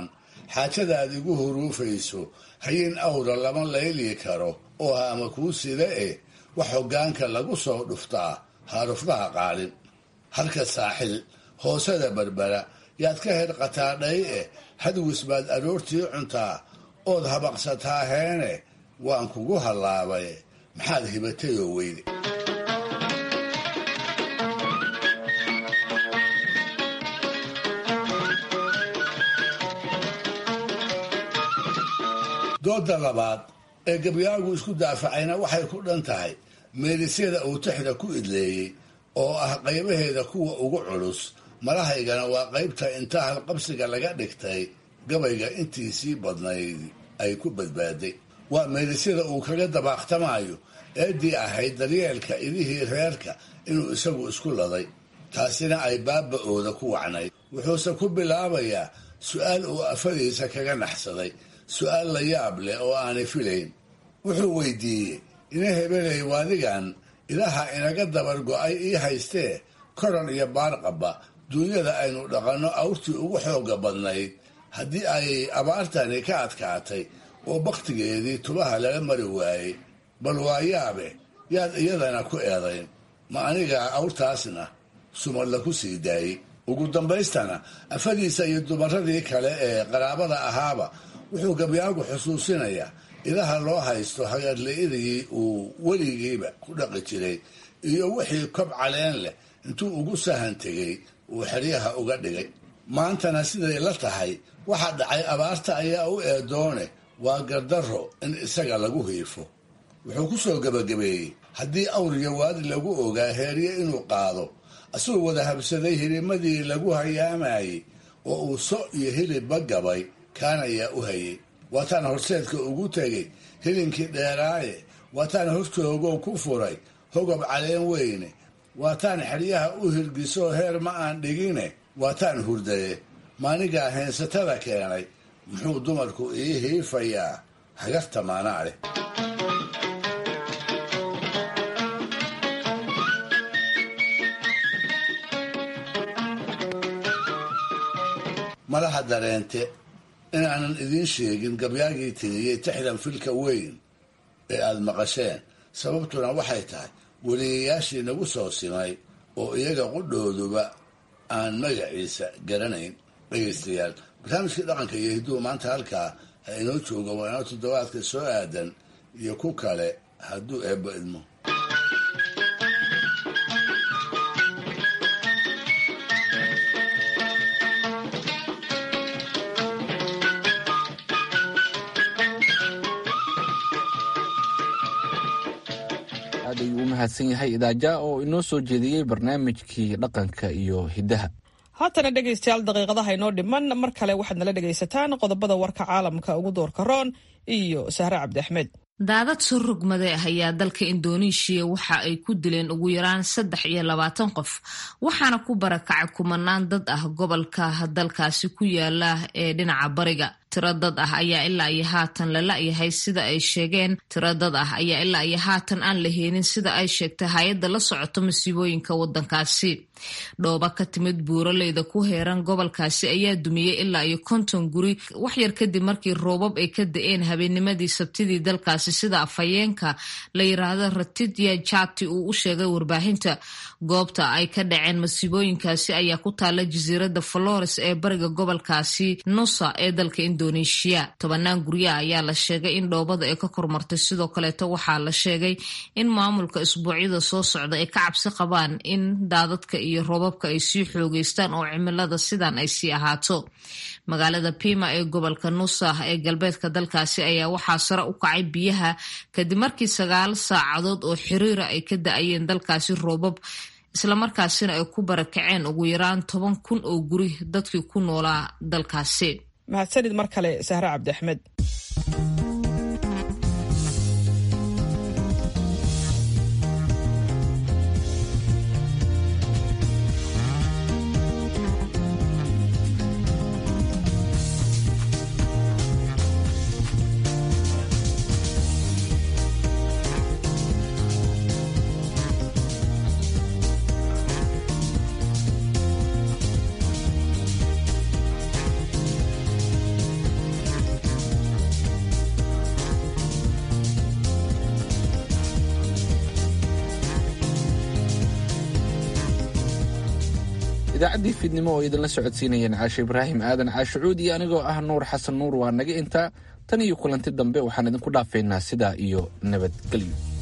xaajadaad igu huruufayso hayin awra lama layli karo oo haama kuu sida eh wax hoggaanka lagu soo dhuftaa haarufnaha qaalin halka saaxil hoosada berbera yaad ka hedqataa dhay eh hadwis baad aroortii cuntaa ood habaqsataa heene waan kugu hallaabay maxaad hibatayoo weyde dooda labaad ee gabyaagu isku daafacayna waxay ku dhan tahay meelisyada uu tixda ku idleeyey oo ah qaybaheeda kuwa ugu culus malahaygana waa qaybta inta halqabsiga laga dhigtay gabayga intiisii badnayd ay ku badbaaday waa meelisyada uu kaga dabaaqtamaayo eeddii ahayd daryeelka idihii reerka inuu isagu isku laday taasina ay baaba-ooda ku wacnayd wuxuuse ku bilaabayaa su-aal uu afadiisa kaga naxsaday su-aal la yaab leh oo aanay filayn wuxuu weydiiyey ina hebelay waadigan ilaha inaga dabar go-ay ii haystee koran iyo baarqabba duunyada aynu dhaqanno awrtii ugu xooga badnayd haddii ay abaartani ka adkaatay oo bakhtigeedii tubaha laga mari waayey bal waa yaabe yaad iyadana ku eedayn ma anigaa awrtaasna sumadla ku sii daayey ugu dambaystana afadiisa iyo dumaradii kale ee qaraabada ahaaba wuxuu gabyaagu xusuusinayaa ilaha loo haysto hagarla-idii uu weligiiba ku dhaqi jiray iyo wixii kob caleen leh intuu ugu sahan tegey uu xeryaha uga dhigay maantana siday la tahay waxa dhacay abaarta ayaa u eedoone waa gardarro in isaga lagu hiifo wuxuu ku soo gebagabeeyey haddii awriga waadi lagu ogaa heerye inuu qaado asagoo wada habsaday hirimadii lagu hayaamayey oo uu so iyo hilibba gabay kaan ayaa u hayay waataan horseedka ugu tegey hilinkii dheeraaye waataan hortoogow ku furay hogob caleen weyne waataan xeryaha u hirgisoo heer ma aan dhigine waataan hurdaye maanigaa heensatada keenay muxuu dumarku ii hiifayaa hagarta maanaa leh malaha dareente inaanan idiin sheegin gabyaagii tiriyey tixdan filka weyn ee aada maqasheen sababtuna waxay tahay weliyayaashii nagu soo simay oo iyaga qudhooduba aan magaciisa garanayn dhegaystayaal barnaamijkii dhaqanka iyo hidduhu maanta halkaa ha inoo jooga waa inoo toddobaadka soo aadan iyo ku kale hadduu eebbo idmo aad ayuu u mahadsan yahay idaaja oo inoo soo jeediyey barnaamijkii dhaqanka iyo hiddaha haatana dhegaystayaal daqiiqadaha inoo dhiman mar kale waxaad nala dhegaysataan qodobada warka caalamka ugu doorka roon iyo sahre cabdi axmed daadad soo rogmade ah ayaa dalka indoneeshiya waxa ay ku dileen ugu yaraan saddex iyo labaatan qof waxaana ku barakacay kumanaan dad ah gobolka dalkaasi ku yaala ee dhinaca bariga tiro dad ah ayaa ilaa iyo haatan la la-yahay sida ay sheegeen tiro dad ah ayaa ilaa iyo haatan aan la heenin sida ay sheegtay hay-adda la socoto masiibooyinka wadankaasi dhooba ka timid buuraleyda ku heeran gobolkaasi ayaa dumiyey ilaa iyo konton guri waxyar kadib markii roobab ay ka da-een habeenimadii sabtidii dalkaasi sida afhayeenka la yiraahdo ratidya jati uu u sheegay warbaahinta goobta ay ka dhaceen masiibooyinkaasi ayaa ku taala jasiiradda flores ee bariga gobolkaasi nusa ee dalka indonesia tobanaan guryaha ayaa la sheegay in dhoobada ay ka kormartay sidoo kaleeto waxaa la sheegay in maamulka isbuucyada soo socda ay ka cabsi qabaan in daadadka iyo roobabka ay sii xoogeystaan oo cimilada sidan ay sii ahaato magaalada pima ee gobolka nusa ee galbeedka dalkaasi ayaa waxaa sare u kacay biyaha kadib markii sagaal saacadood oo xiriira ay ka da-ayeen dalkaasi roobab islamarkaasina ay ku barakaceen ugu yaraan toban kun oo guri dadkii ku noolaa dalkaasi mahadsanid mar kale sahre cabdi axmed idaacaddii fiidnimo oo idinla socodsiinayeen caashe ibraahim aadan caashucuud iyo anigoo ah nuur xasan nuur waa naga intaa tan iyo kulanti dambe waxaan idinku dhaafaynaa sidaa iyo nabadgelyo